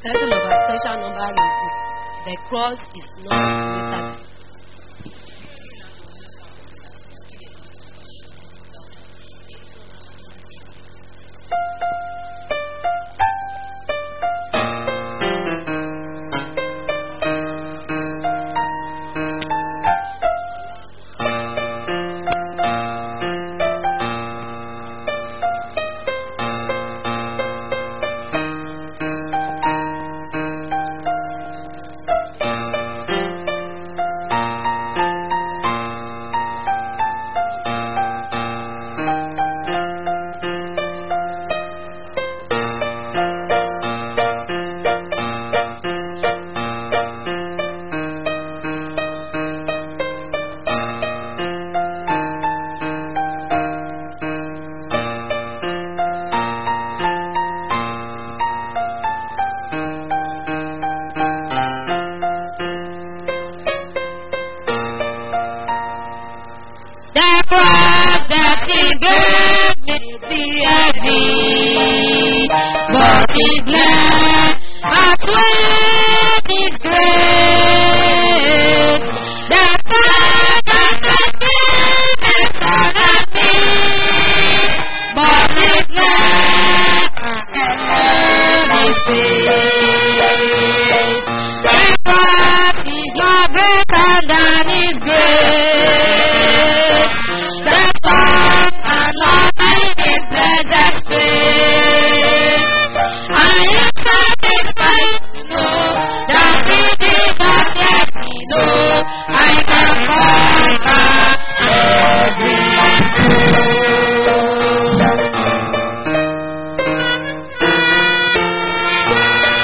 title of our special number is this. The cross is not greater. The cross that he gave me the heavy, but his love outweighed his grace. The cross that set me better than me, but his love outweighed his face. The cross is not greater than his grace. The sun and love in his blessed space. I am satisfied to know that he did not let me know I can conquer every foe.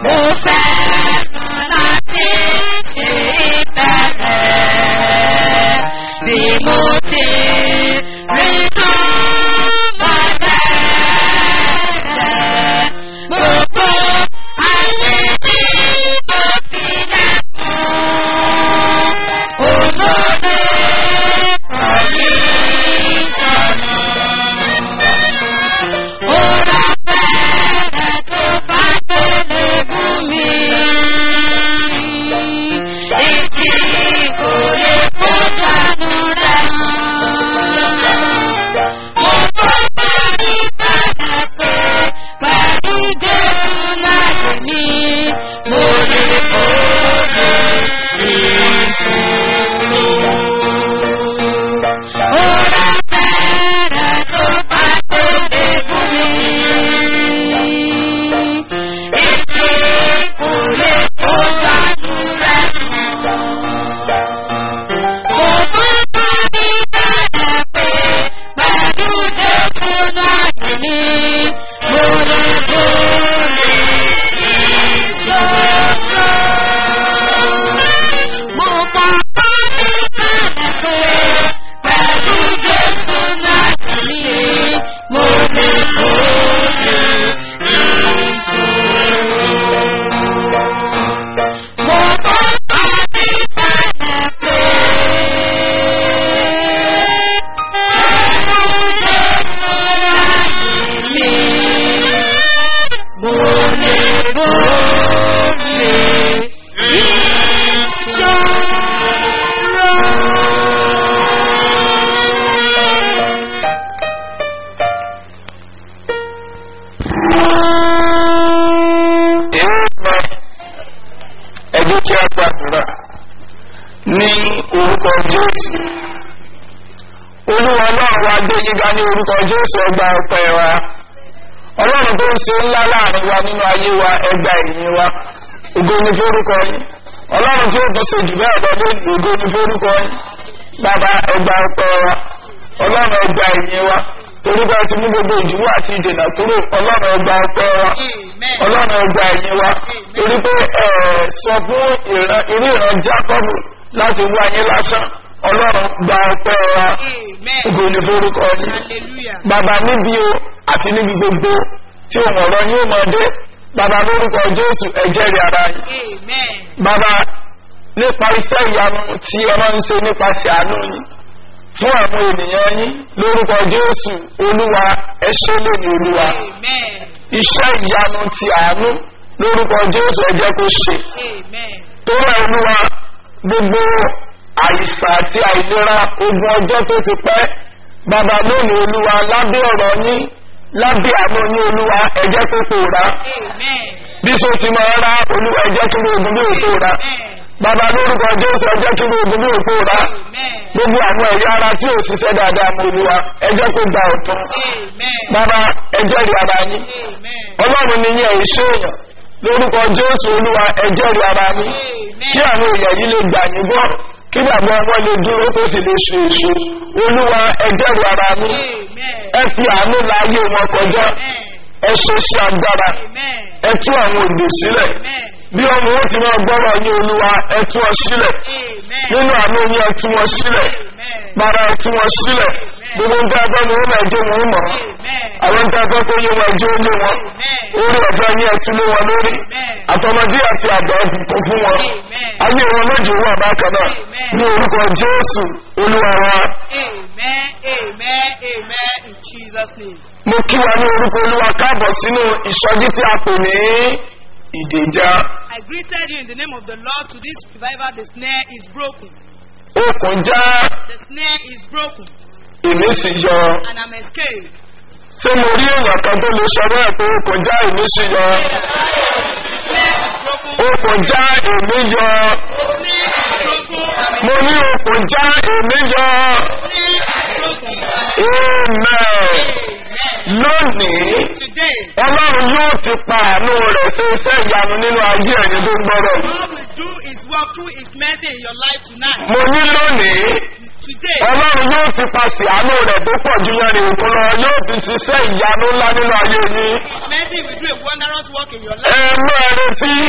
Mo fẹ́ràn láti ṣe ìbẹ̀rẹ̀ bí mo ti rí tán bàtẹ́. Gbogbo ayé tí mo fi lẹ́kùn. Olóde kọ̀ mí sọ̀nù. Ora fẹ́rẹ̀ tó bá tó lè bú mi. Ètí kò lè kó dànù rẹ̀ Mo bá bá mi padà pé pẹ̀lú Jésù láyé mi. Mo lè borí ìṣòro. Ora fẹ́rẹ̀ tó bá tó lè bú mi. Ètí kò lè kó dànù rẹ̀ Mo bá bá mi padà pé pẹ̀lú Jésù láyé mi. Mo lè borí ìṣòro. Mo bá bá mi padà pé pẹ̀lú Jésù láyé mi. Mo lè borí ìṣòro. Mo bá bá mi padà pé pẹ̀lú Jésù láyé mi. Mo lè borí ìṣòro. ẹ jẹ́ kí a gbàdúrà ní orúkọ jésù olúwa ọlọ́run wa gbé yíga ní orúkọ jésù ẹgbà ọpẹ́ wa ọlọ́run tó ń ṣe ńlá láàrin wa nínú ayé wa ẹgbà ìyìn wa ògo ni forúkọ yín ọlọ́run tí ó tún ṣe jù bẹ́ẹ̀ lọ lónìí ògo ni forúkọ yín bàbá ẹgbà ọpẹ́ wa ọlọ́run ẹgbà ìyìn wa torí bá ti mú gbogbo ìdíwọ́ àti ìdènà kúrò ọlọ́run ẹgbà ọpẹ́ wa ọlọ́run ẹgbà ẹ̀yìn wa torí pé ẹ sọ fún ìran irú ìran jákọ́bù láti wá yín lásán ọlọ́run gba ọpẹ́ wa ògo ní forúkọ yín bàbá níbi o àti níbi gbogbo tí òun ọ̀rọ̀ yóò máa dé bàbá lórúkọ jésù ẹ̀jẹ̀ rí ara yín bàbá nípa iṣẹ́ ìyanu tí ẹ máa ń ṣe nípasẹ̀ àánú yín fún àwọn ènìyàn yín lórúkọ jésù olúwa ẹ ṣé lónìí olúwa iṣẹ́ ìyanu ti àánú lórúkọ jésù ẹ jẹ́ kó ṣe tó rẹ̀ olúwa gbogbo àìsàn àti àìlera ogun ọjọ́ tó ti pẹ́ bàbá lónìí olúwa lábẹ́ ọ̀rọ̀ yín lábẹ́ àánú yín olúwa ẹ jẹ́ kó pòórá bí so ti máa rá olúwa ẹ jẹ́ kí ní ogun bí òkú rá bàbá lórúkọ jésù ẹ jẹ́ kí ní ogun bí òkú rá gbogbo àwọn ẹ̀yà ara tí ò ṣiṣẹ́ dáadáa mọ olúwa ẹ jẹ́ kó gba ọ̀tún bàbá ẹ jẹ́rìí ara yín ọlọ́run ni yín ẹ̀yìn ṣéèyàn lórúkọ jésù olúwa ẹ jẹ́rìí ara yín kí àwọn èèyàn yìí lè gbà yín gbọ́ kí bàbá wọn lè dúró tó sì lè ṣe èso olúwa ẹ jẹ́rìí ara yín ẹ fi àánú láyé wọn kọjá ẹ ṣe ṣe agbára ẹ tú àwọn òdò sílẹ̀ bí ọmọ wọn ti máa gbọ́rọ̀ yín olúwa ẹ tú wọn sílẹ̀ nínú àánú yín ẹ tú wọn sílẹ̀ para ẹ tú wọn sílẹ̀ gbogbo ń tẹ́ ẹgbẹ́ ni wọ́n máa jẹ́ wọn mọ̀ àwọn ń tẹ́ ẹgbẹ́ kó yé wọn jẹ́ oyé wọn orí ọ̀fẹ́ yín ẹ tú lé wọn lórí àtọmọdé àti àgbà ẹ̀bùkún fún wọn ayé wọn méjì wà bákan náà ní orúkọ jésù olúwa wa Amen, amen, amen in Jesus' name. mo kí wa ní orúkọ olúwa káàbọ̀ sínú ìsọjí tí a pè ní ìdèjà I greeted you in the name of the Lord to this revival. The snare is broken. okùn já The snare is broken ìmísí yọ and I'm escaped. ṣé mo rí èèyàn kan tó lè sọ bẹ́ẹ̀ pé okùn já ìmísí yọ Snare is broken. okùn já ìmí yọ Snare is broken. I'm mo ní okùn já ìmí yọ Snare is broken. amen lónìí Today, ọlọ́run yóò ti pa àánú rẹ̀ ṣe iṣẹ́ ìyanu nínú ayé ẹni tó ń gbọ́rọ̀ yìí. God will do His work through His mercy in your life tonight. mo ní lónìí Today, ọlọ́run yóò ti pàṣẹ àánú rẹ̀ tó pọ̀ jù yẹn ní òkun lọ yóò fi ṣiṣẹ́ ìyanu ńlá nínú ayé yín. His mercy will do a wondrous work in your ẹ life. mú ẹ retí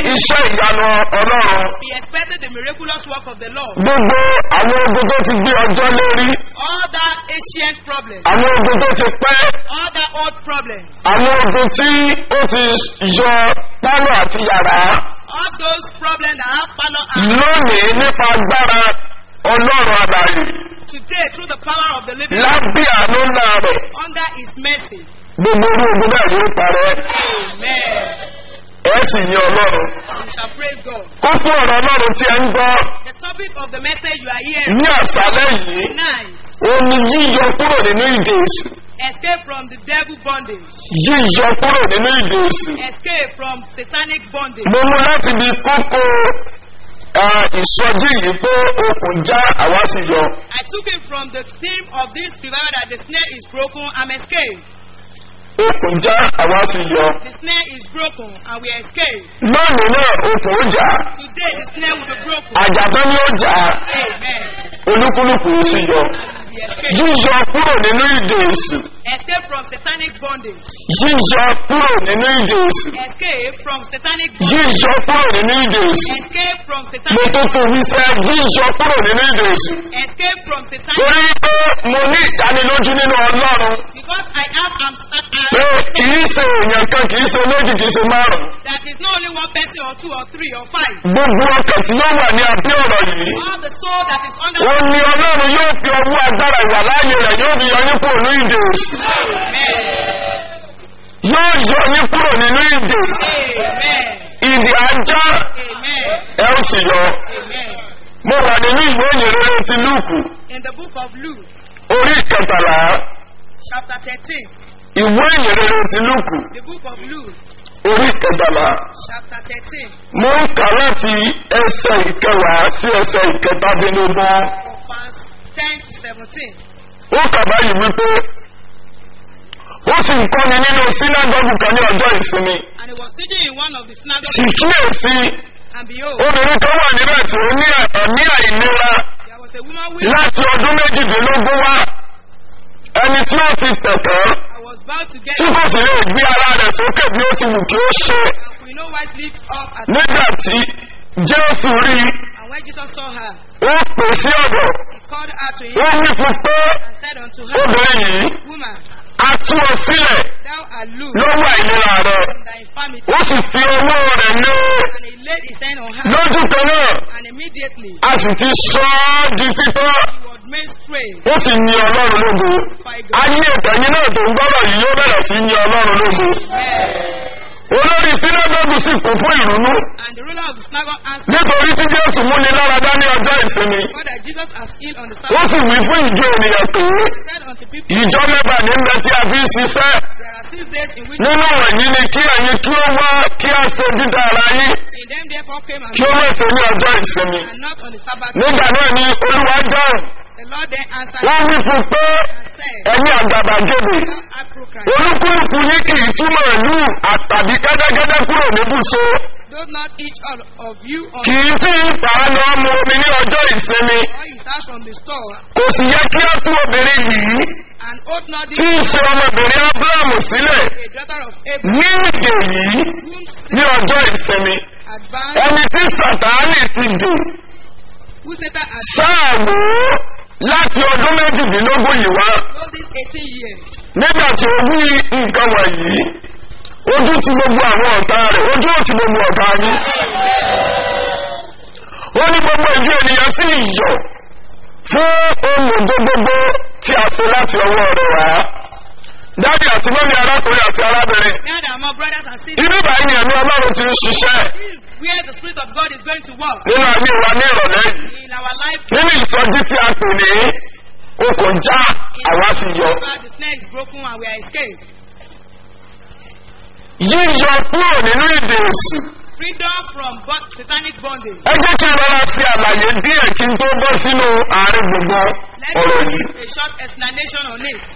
iṣẹ́ ìyanu ọlọ́run He expected the miraculous work of the Lord. gbogbo àwọn ogun tó ti gbé ọjọ́ lérí All that ancient problems, àwọn ogun tó ti pẹ́ all that old problems, àwọn ogun tí ó ti yọ pálọ̀ àti yàrá all those problems that have power and lónìí nípa agbára ọlọ́run àlàyé today through the power of the living God, lábẹ́ àánú ńlá rẹ̀ under His mercy. gbogbo orú ogun náà yóò parẹ́ Amen. ẹ̀ sì ní ọlọ́run. We shall praise God. kókó ọ̀rọ̀ ọlọ́run tí ẹ ń gbọ́ The topic of the message you are hearing ní àṣálẹ́ yìí tonight ó ní yíyọ kúrò nínú ìdè èṣù escape from the devil bondage, yíyọ kúrò nínú ìdè èṣù. escape from satanic bondage. mo mú láti bí kókó ah, ìsọjí yìí pé okùn já àwa sì yọ. I took it from the theme of this revival that the snare is broken and escape. okùn já àwa sì yọ. The snare is broken and we escape. lónìí náà okùn ó jà Today the snare will be broken. àjàgbọ́n ni ó jà Amen. olúkúlùkù ó sì yọ. We escape. yíyọ kúrò nínú ìdè èṣù Escape from satanic bondage. yíyọ kúrò nínú ìdè èṣù Escape from satanic bondage. yíyọ kúrò nínú ìdè èṣù. Escape from mo satanic tó tó wí sẹ́ yíyọ kúrò nínú ìdè èṣù. Escape from satanic torí pé mo ní ìdánilójú nínú ọlọ́run because I have am pé kìí ṣe èèyàn kan kìí ṣe méjì kìí ṣe márùn. that is not only one person or two or three or five. gbogbo ọkàn tí yóò wà ní abẹ́ ọ̀rọ̀ yìí. All the soul that is under ó ní ọlọ́run yóò fi ọwọ́ agbára ìwà láàyè rẹ̀ yóò fi yọ yín kúrò ní ìdè èṣù. Amen. yóò yọ yín kúrò nínú ìdè. Amen. ìdè ajá Amen. ẹ ó sì yọ. Amen. mo wà nínú ìwé ìyìnrere ti lúùkù In the book of Luke, orí ìkẹtàlá chapter 13, ìwé ìyìnrere ti lúùkù the book of Luke, orí ìkẹtàlá. chapter 13, mo ń kà láti ẹsẹ̀ ìkẹwàá sí ẹsẹ̀ ìkẹtàdínlógún. from verse 10 to 17. ó kà báyìí wípé ó sì ń kọ́ni nínú sínágọ́gù kan ní ọjọ́ ìsinmi. And he was teaching in one of the synagogues, sì kíyèsí and behold, obìnrin kan wà níbẹ̀ tí ó ní ẹ̀mí àìlera there was a woman with láti ọdún méjìdínlógún wá ẹni tí ó ti tẹ̀tẹ̀ I was about to get tí kò sì lè gbé ara rẹ̀ sókè bí ó ti wù kí ó ṣe and we know what lift up at nígbà tí jésù rí i And when Jesus saw her, ó pè sí ọ̀dọ̀ he called her to him ó wí fún pé and said unto her, obìnrin yìí Woman, a tú ọ sílẹ̀ thou art loosed lọ́wọ́ àìlera rẹ̀ from thy infirmity. ó sì fi owó rẹ̀ lé And he laid his hand on her, lójú kan náà and immediately a sì ti sọ ọ́ di títọ́ he was made straight. ó sì yin ọlọ́run lógo ayé ìtẹ̀yìn náà tó ń gbọ́dọ̀ yìí yóò bẹ̀rẹ̀ sí yin ọlọ́run lógo olórí sínágọ́gù sì kún fún ìrúnú And the ruler of the synagogue answered, nítorí tí jésù múni lára dá ní ọjọ́ ìsinmi God that Jesus has healed on the ó Sabbath. sì wí fún ìjọ ènìyàn pé He said unto people, ìjọ mẹ́fà ní ń bẹ tí a fi ń ṣiṣẹ́ There are six days in which nínú wọ̀nyí ni kí ẹ̀yin kí ó wá kí a ṣe dídá ara yín in them therefore came and kí ó mẹ́sẹ̀ ní ọjọ́ ìsinmi and not on the Sabbath. nígbà náà ni olúwa dáhùn The Lord then answered wọ́n wí fún pé and said, ẹ̀yin àgàbàgebè Thou art proclaimed. olúkúlùkù yín kì í túmọ̀ ìlú àtàbí kẹ́tẹ́kẹ́tẹ́ kúrò níbùsọ Do not each all of you on kì í sì ń fà á lọ mu omi ní ọjọ́ ìsinmi or his house from the store, kò sì yẹ kí á tú obìnrin yìí and hold not tí this í ṣe ọmọbìnrin abrahamu sílẹ̀ a daughter of Abraham, ní ìdè yìí whom ní ọjọ́ ìsinmi advanced, ẹni tí sàtáánì ti dè who Satan has sáàmù láti ọdún méjìdínlógún yìí wá told these 18 years. nígbà tí ó wí nǹkan wọ̀nyí ojú ti gbogbo àwọn ọ̀tá rẹ̀ ojú ò ti gbogbo ọ̀tá yín ó ní gbogbo ìjú ènìyàn sí ìyọ̀ fún olùgbò gbogbo tí a ṣe láti ọwọ́ rẹ̀ wá dáàdì àti mọ́mí arákùnrin àti arábìnrin Now that my brothers and sisters, ibi báyìí ni ẹ̀mí ọlọ́run ti ń ṣiṣẹ́ this is where the Spirit of God is going to work nínú ayé wa ní ìrọ̀lẹ́ yìí in our life. nínú ìsọjí tí a pè ní okùn já àwa sì yọ The snare is broken and we are escaped. yíyọ kúrò nínú ìdè èsì Freedom from bo- satanic bondage. ẹ jẹ́ kí n rọra ṣe àlàyé díẹ̀ kí n tó bọ́ sínú àárín gbogbo Let's ọ̀rọ̀ yìí. give a short explanation on it.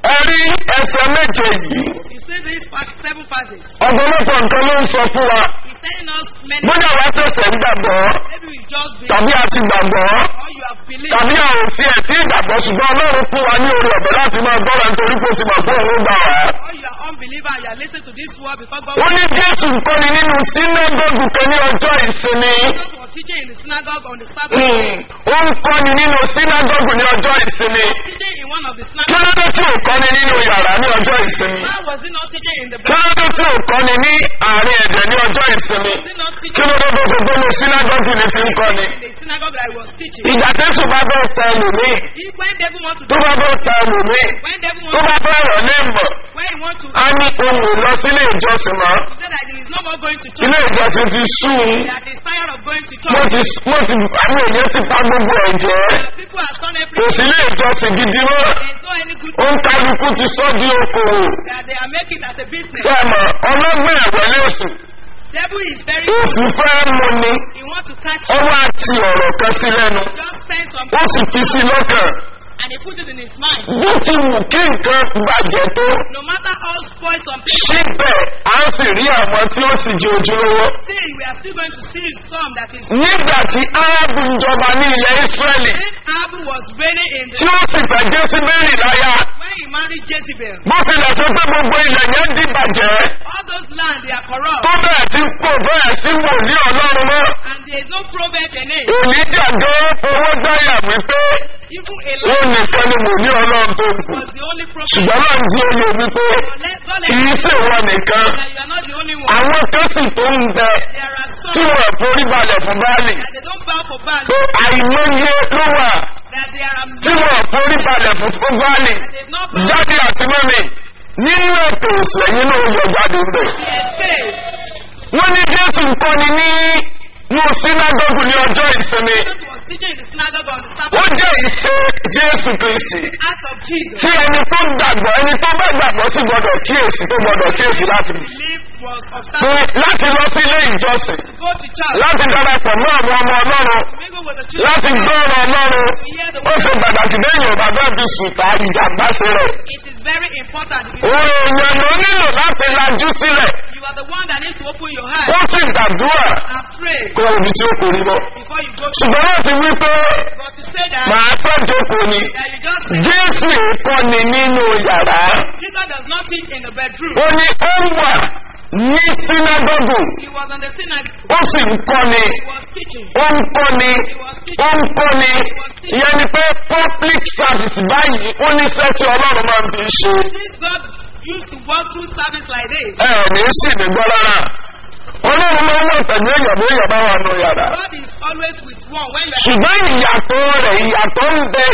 ẹ rí ẹsẹ̀ méje yìí You see these fa- seven verses. ọ̀pọ̀lọpọ̀ nǹkan ló ń sọ fún wa He's telling us many bóyá wàá tẹ̀sẹ̀ ń gbàgbọ́ maybe we just believe tàbí a ti gbàgbọ́ or you have believed tàbí a ò fi ẹ̀tí ìgbàgbọ́ ṣùgbọ́n ọlọ́run fún wa ní orí ọ̀bẹ láti máa gbọ́ra nítorí pé ó ti mọ̀ pé òun ó gbà wá. or you are unbeliever and you are listening to this word because God ó ní jésù kọ́ni nínú sínágọ́gù kan ní ọjọ́ ìsinmi. Jesus was teaching in the synagogue on the Sabbath Hmm, ó ń kọ́ni nínú sínágọ́gù ní ọjọ́ ìsinmi. teaching in one of the kí synagogues. ló dé tí ò kọ́ni nínú yàrá ní ọjọ́ ìsinmi? Why was he not teaching in the kí ló dé tí ò kọ́ni ní àárín ẹ̀dẹ̀ ní ọjọ́ ìsinmi? Was he not kí teaching ló dé tó fi gbóni sínágọ́gù ní ti ń kọ́ni? in the synagogue that he was teaching? ìgbà tẹ́sùn bá bẹ́ẹ̀ tẹ ẹlòmíì He, when devil want to tó bá bẹ́ẹ̀ tẹ ẹlòmíì when devil tó want bá bẹ́ẹ̀ rọ̀ ní ìmọ̀ when he want to á ní ohun lọ sílé ìjọsìn mọ́ he said that he is no more going to ilé church. ìjọsìn ti sú un That he is tired of going to mo church. ti mo ti àwọn èèyàn ti pa gbogbo ẹ̀ jẹ́ That people have done kò everything. sí ilé ìjọsìn gidi mọ́ There is no any good ó ń kálukú ti sọ́ di okòwò that they are making as a business. sẹ́mọ̀ ọlọ́gbọ́n ẹ̀wẹ̀ lóṣù Devil is very oṣù fẹ́ mu ni he want to catch ó you. wá ti ọ̀rọ̀ kan sí lẹ́nu Just send some ó sì fi sí lọ́kàn and he put it in his mind. bó ti wù kí nǹkan bàjẹ́ tó No matter how spoil some people, síbẹ̀ à ń sì rí àwọn tí ó sì di ojúlówó. still we are still going to see some that is nígbà tí árábù ń jọba ní ilẹ̀ ísírẹ́lì when Abu was reigning in tí the ó sì fẹ́ jésìbẹ́rì láyà when he married Jezebel. bó tilẹ̀ tó pé gbogbo ilẹ̀ yẹn di bàjẹ́ All those land they are corrupt tó bẹ́ẹ̀ tí kò bẹ́ẹ̀ sí wòlíì ọlọ́run mọ́ and there is no prophet in it. òní jàdó owó gbáyà wípé Even ó Elijah nìkan ni wòlíì ọlọ́run tó kù was the only prophet. ṣùgbọ́n náà ń di oyè wípé But let God let kì í you sì know wọn nìkan that you are not the only one. àwọn kan sì tó ń bẹ There are tí some wọn forí balẹ̀ fún báàlì that they don't bow for Baal. pé àìmọye ló wà That they are tí wọn forí balẹ̀ fún fún báàlì. that they've not bowed. jáde àti mọ́mí nínú ètò ìsẹ̀yìn náà yọ jáde ń bẹ̀. They had failed. wọ́n ní jésù ń kọ́ni ní ní sínágọ́gù ní ọjọ́ ìsinmi. Jesus was teaching in the synagogue on the ó Sabbath. jẹ́ ìṣe jésù kristi. Act of Jesus. tí ẹni tó gbàgbọ́ ẹni tó bá gbàgbọ́ sí gbọ́dọ̀ kíyèsí tó gbọ́dọ̀ kíyèsí láti Belief was pé observed láti lọ sí ilé ìjọsìn to go to church. láti darapọ̀ mọ́ àwọn ọmọ ọlọ́run Mingle with the children. láti gbọ́ ọ̀rọ̀ ọlọ́run To hear the ó word. ṣe pàtàkì lẹ́yìn ọ̀bà bẹ́ẹ̀ fi sùtà ìjàmbá sí rẹ̀. It is very important. If òun èèyàn ló nílò láti lajú sílẹ̀ You are the one that needs to open your heart ó sì gbàdúrà and pray kó ibi tí ó kò rí bọ́. before you go to ṣùgbọ́n láti wí pé But to say that, màá fẹ́ jókòó ni that you just jésù kọ́ni nínú yàrá Jesus does not teach in the bedroom. ó ní ó wà ní sínágọ́gù He was on the synagogue. ó sì ń kọ́ni He was teaching. ó ń kọ́ni He was ó teaching. ń kọ́ni ìyẹn ni pé public service báyìí ó ní sẹ́tì ọlọ́run máa ń fi ṣe Since God used to walk through service like this, ẹ ní sì ní gbọ́ rárá ọlọ́run máa ń wọ̀ pẹ̀lú èèyàn bí èèyàn bá wà nù yàrá God is always with one. When you are ṣùgbọ́n ìyàtọ̀ rẹ̀ ìyàtọ̀ ń bẹ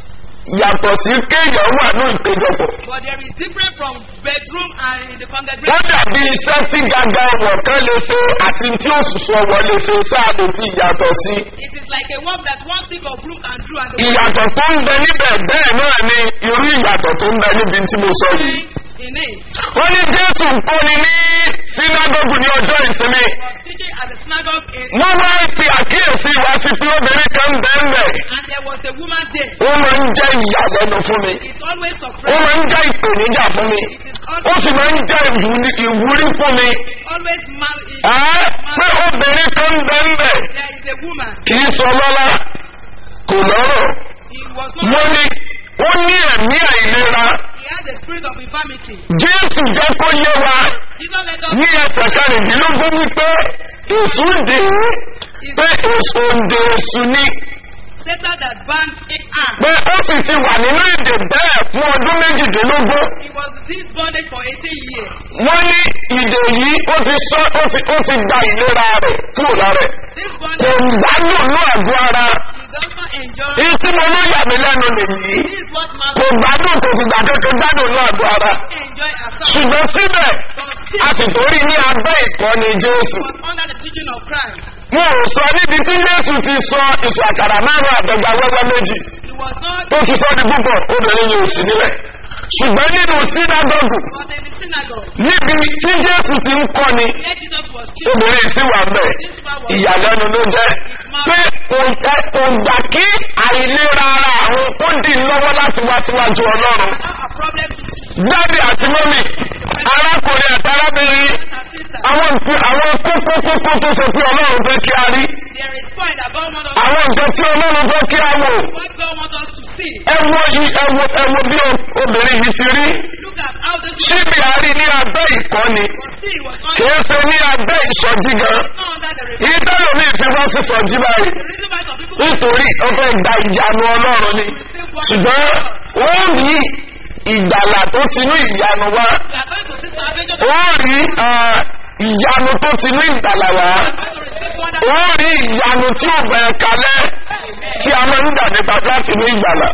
yàtọ̀ sí kéèyàn wà ní ìpéjọpọ̀. but there is different from bedroom and in the wọ́n congregation. dàbí iṣẹ́ tí gàgà ọ̀wọ̀ kan lè ṣe àti tí òṣùṣù ọ̀wọ̀ lè ṣe sáà lè fi ìyàtọ̀ sí. It is like a work that one stick of blue can do and the ìyàtọ̀ tó ń bẹ níbẹ̀ bẹ́ẹ̀ náà ni irú ìyàtọ̀ tó ń bẹ níbi tí mo sọ yìí. in it. wọ́n ní jésù ń kọ́ni ní sínágọ́gù ní ọjọ́ ìsinmi. He was teaching at the synagogue in, wọ́n wá pe àkíyèsí wa sí pé obìnrin kan bẹ́ẹ̀ bẹ́ẹ̀. and there was a woman there. ó máa ń jẹ́ ìyàlẹ́nu fún mi. It's always ó surprising. máa ń jẹ́ ìpèníjà fún mi. It is ó always, sì máa ń jẹ́ ìwúrí ìwúrí fún mi. it's always mar- it- Ẹ́ pé obìnrin kan bẹ́ẹ̀ bẹ́ẹ̀. there is a woman. kì í sọ lọ́lá kò lọ́rọ̀ He was wọ́n not. ní ó ní ẹ̀mí àìlera He had the spirit of infirmity. jésù jẹ́ kó yé wa Jesus let us ní ẹsẹ̀ kẹrìndínlógún wípé èṣù dè é pé èṣù òǹdè èṣù ni Satan that banned in arm. pé ó sì ti wà nínú èdè bẹ́ẹ̀ fún ọdún méjìdínlógún He was this bondage for 18 years. wọ́n ní ìdè yìí ó ti sọ ó ti ó ti gba ìlera rẹ̀ kúrò lára ẹ̀ This kò bondage, gbádùn ní àgọ́ ara he does not enjoy. èyí tí mo ló yà mí lẹ́nu nìyí This is what man kò gbádùn kò sì gbà kékeré gbádùn ní àgọ́ ara. enjoy as such. ṣùgbọ́n síbẹ̀ But a still, sì torí ní abẹ́ ìkọ́ni jésù. was under the teaching of Christ. wọn ò sọ níbi tí jésù ti sọ ìṣù àkàrà márùn àtọgbà wẹ́wẹ́ méjì He was not, tó ti sọ di púpọ̀ obìnrin yóò sí nílẹ̀. ṣùgbọ́n nínú sínágọ́gù but in the synagogue. níbi tí jésù ti ń kọ́ni Where Jesus was killed. obìnrin sì wà mẹ́ This man was ìyàlẹ́nu ló jẹ́ pé kò jẹ́- kò gbà kí àìlera ara àwọn kó dì í lọ́wọ́ láti wá síwájú ọlọ́run. not problem to dáàdì àti mọ́mì arákùnrin àti arábìnrin and sisters. àwọn nǹkan àwọn kókó kókó tó sọ pé ọlọ́run fẹ́ kí a rí There is point that God wants us àwọn nǹkan tí ọlọ́run fẹ́ kí a wò what God wants us to see. ẹ wo yìí ẹ wo ẹ wo bí o- obìnrin yìí ti rí Look at how this ṣíbi àárín ní abẹ́ ìkọ́ni was see was not, kìí ṣe ní abẹ́ ìsọjí gan not under the rebuke. ìtẹ́lẹ̀ mi fi wá sí sọjí báyìí The reason why some people nítorí ó fẹ́ gba ìyanu ọlọ́run ni receive what ṣùgbọ́n wọ́n rí ìgbàlà tó ti ní ìyanu wá we are going to see salvation. wọ́n rí ah, ìyanu tó ti ní ìgbàlà wá We are going to receive wonder. wọ́n rí ìyanu tí ò bẹ̀rẹ̀ kalẹ̀ tí a máa ń dà nípa láti ní ìgbàlà.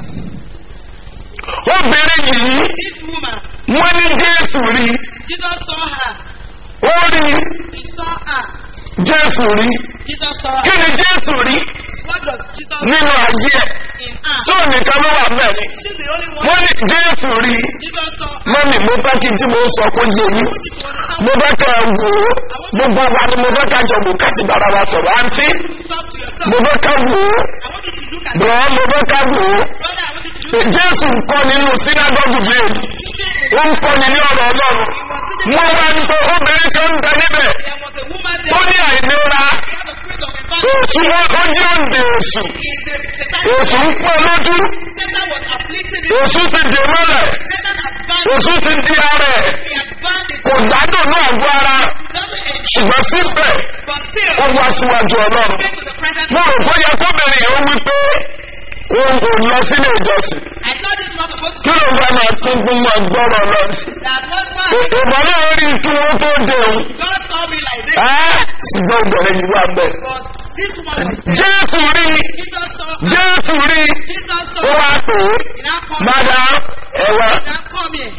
obìnrin yìí This woman, wọ́n ní jésù rí Jesus saw her. ó rí He saw her. jésù rí Jesus saw kí her. ni jésù rí What does Jesus nínú ayé ẹ̀ in her? tó nìkan ló wà bẹ́ẹ̀ ni She's the only one. wọ́n ní jésù rí Jesus saw her. mọ́mì mo fẹ́ kí n tí mo sọ kó yé yín I want you to understand. mo fẹ́ kẹ́ ẹ wò ó gbogbo wa ni mo fẹ́ ká jọ wò ká sì bára wa sọ̀rọ̀ àǹtí Talk to yourself. mo fẹ́ ká wò ó I want you to look at bọ̀ mo fẹ́ ká wò ó brother. I want you to look jésù ń kọ́ nínú sínágọ́gù bíi ó ń kọ́ ní ní ọ̀rọ̀ ọlọ́run wọ́n wá ní pé obìnrin kan ń bẹ níbẹ̀ There was a woman tó there. ní àìlera She had the spirit of infirmity. oṣù wọn ó jẹ́ òǹdè oṣù Is the oṣù ń pọ̀ lójú Satan was afflicting him. oṣù ti dè mọ́lẹ̀ Satan had bound oṣù ti di ara ẹ̀ He had bound it. kò gbádùn náà gbọ́ ara He doesn't enjoy. ṣùgbọ́n síbẹ̀ But still, ó wá síwájú ọlọ́run came to the presence mo rò bóyá kóbìnrin yìí ó wí pé òun kò lọ sílé ìjọsìn I thought this was supposed kí to ló ń bá máa tún fún mọ́ gbọ́rọ̀ lọ sí. that was why ìbọn náà rí kí wọ́n tó dé òun. God saw me like this. Ẹ́, ṣùgbọ́n obìnrin yìí wà bẹ́ẹ̀. But this woman was there. jésù rí Jesus saw her. jésù rí Jesus ó saw wá her. pè é He now come mádà ẹ̀wà. Now come here.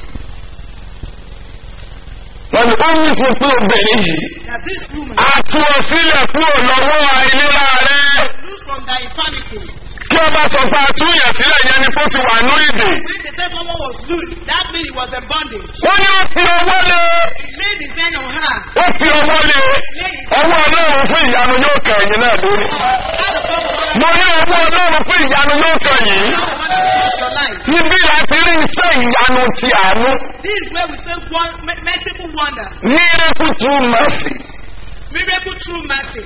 wọ́n ní ó ní fún pé obìnrin yìí That this woman á tú ọ sílẹ̀ kúrò lọ́wọ́ àìlera rẹ̀. loose from thy infirmity. kí ọba sọ pé àtúnyẹ̀ sílẹ̀ yẹn ni kó ti wà ní ìdè. When they said someone was loose, that means he was in bondage. wọ́n ní ó fi ọwọ́ lé He laid his hand on her. ó fi ọwọ́ lé ọwọ́ ọlọ́run fún ìyanu yóò kàn yín náà lórí. How the God will mo ní ọwọ́ ọlọ́run fún ìyanu yóò kàn yín. How the God will touch your life. níbí láti rí iṣẹ́ ìyanu ti àánú. This is where we say one me- merciful wonder. miracle through mercy. Miracle through mercy.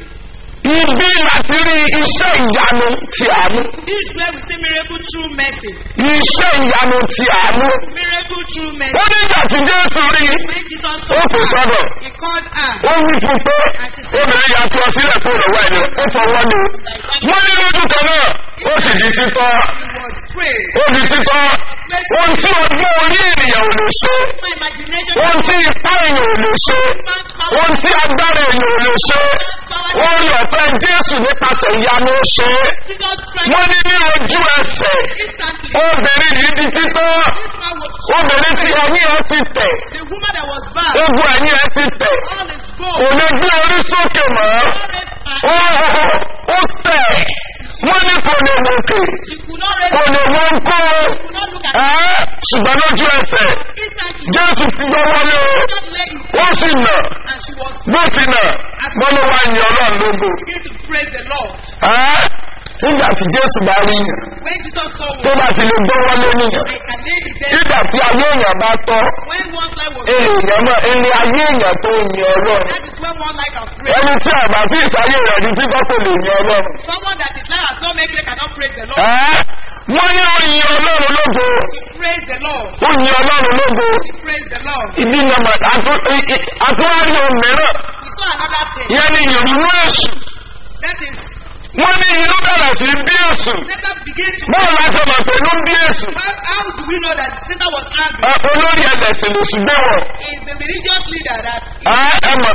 Ibi láti rí iṣẹ́ ìyanu ti àánú. This is where we say miracle through mercy. Iṣẹ́ ìyanu ti àánú. Miracle through mercy. Ó nígbà tí Jésù rí When Jesus ó saw kò her, sọ́dọ̀. he called her. Ó wí fún pé obìnrin yà tú ọ sílẹ̀ kó lọ́wọ́ ẹni ó fọwọ́ ni. Wọ́n ní lójú kan náà ó sì di títọ́. He was praying. Ó di títọ́. Ohun tí ọgbọ́n orí ènìyàn ò lè ṣe. My imagination Ohun tí ipá èèyàn ò lè ṣe. man's power. Ohun tí agbára èèyàn ò lè ṣe. Orí ọ̀fẹ́ Jésù nípasẹ̀ ìyanu ṣe é. Jesus Christ wọ́n ní ní ojú ẹsẹ̀ instantly. obìnrin yìí di títọ́ This man was obìnrin tí ẹ̀yìn ẹ ti tẹ̀ the woman that was bad. ogun ẹ̀yìn ẹ ti tẹ̀ All is kò gold. lè gbé orí sókè mọ́ All raised ó her. ó tẹ̀ wọ́n ní kò lè wòkè She could not raise kò lè wọ́n kó She could not look at ẹ́ ṣùgbọ́n lójú ẹsẹ̀ instantly. jésù ti gbọ́ wọlé God lay his ó sì nà and she was bó ti nà wọ́n ló wá yan ọlọ́run lógo begin to praise the Lord. ẹ́ nígbà tí jésù bá rí yàn When Jesus saw tó woman, bá ti lè gbọ́ wọlé nìyàn I can lay the dead. nígbà tí ayé èèyàn bá tọ́ When one life was èèyàn náà ẹni ayé èèyàn tó yin ọlọ́run that is when one life has praised. ẹni tí àgbà tí ìsáyé rẹ̀ di títọ́ kò lè yin ọlọ́run. Someone that his life has not made it cannot praise the Lord. Ẹ́, wọ́n ní ó yin ọlọ́run lógo She praised the Lord. ó yin ọlọ́run lógo She praised the Lord. ìdí nàmà àtúwárí ohun mìíràn We saw another thing. yẹn ni ìrúnú èṣù That is, wọ́n ní inú bẹ̀rẹ̀ sí bí èṣù Satan began to. bọ́ọ̀ láti ọmọ pẹ̀lú bí èṣù How, how do we know that Satan was angry? Ẹ, olórí ẹlẹ́sìn lè ṣùgbọ́n wọ̀ Is the religious leader that ẹ mọ̀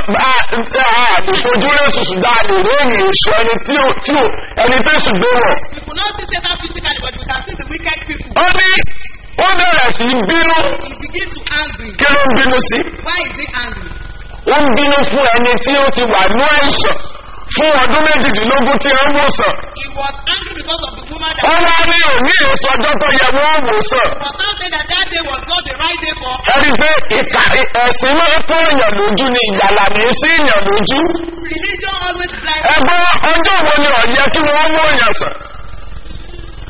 àdìfojú èṣù ṣùgbọ́n àlè ròyìn èṣù ẹni tí ò tí ò ẹni tó ṣùgbọ́n wọ̀. we could not see Satan physically, but we can see the wicked people. ó ní ó bẹ̀rẹ̀ sí bínú He begins to angry. kí ló ń bínú sí. Why is he angry? ó ń bínú fún ẹni tí ó ti wà ní àìsàn fún ọdún méjìdínlógún tí ó ń wòsàn. He was angry because of the woman that ó wá ní òní èso ọjọ́ tó yẹ wọ́n wòsàn. was now saying that that day was not the right day for ẹni pé ìka ẹ̀sìn máa ń fún èèyàn lójú ni ìyàlà ní í sí èèyàn lójú. religion always blind. ẹgbọ́n ọjọ́ wo ni ọ̀yẹ́ kí wọ́n mú èèyàn sàn.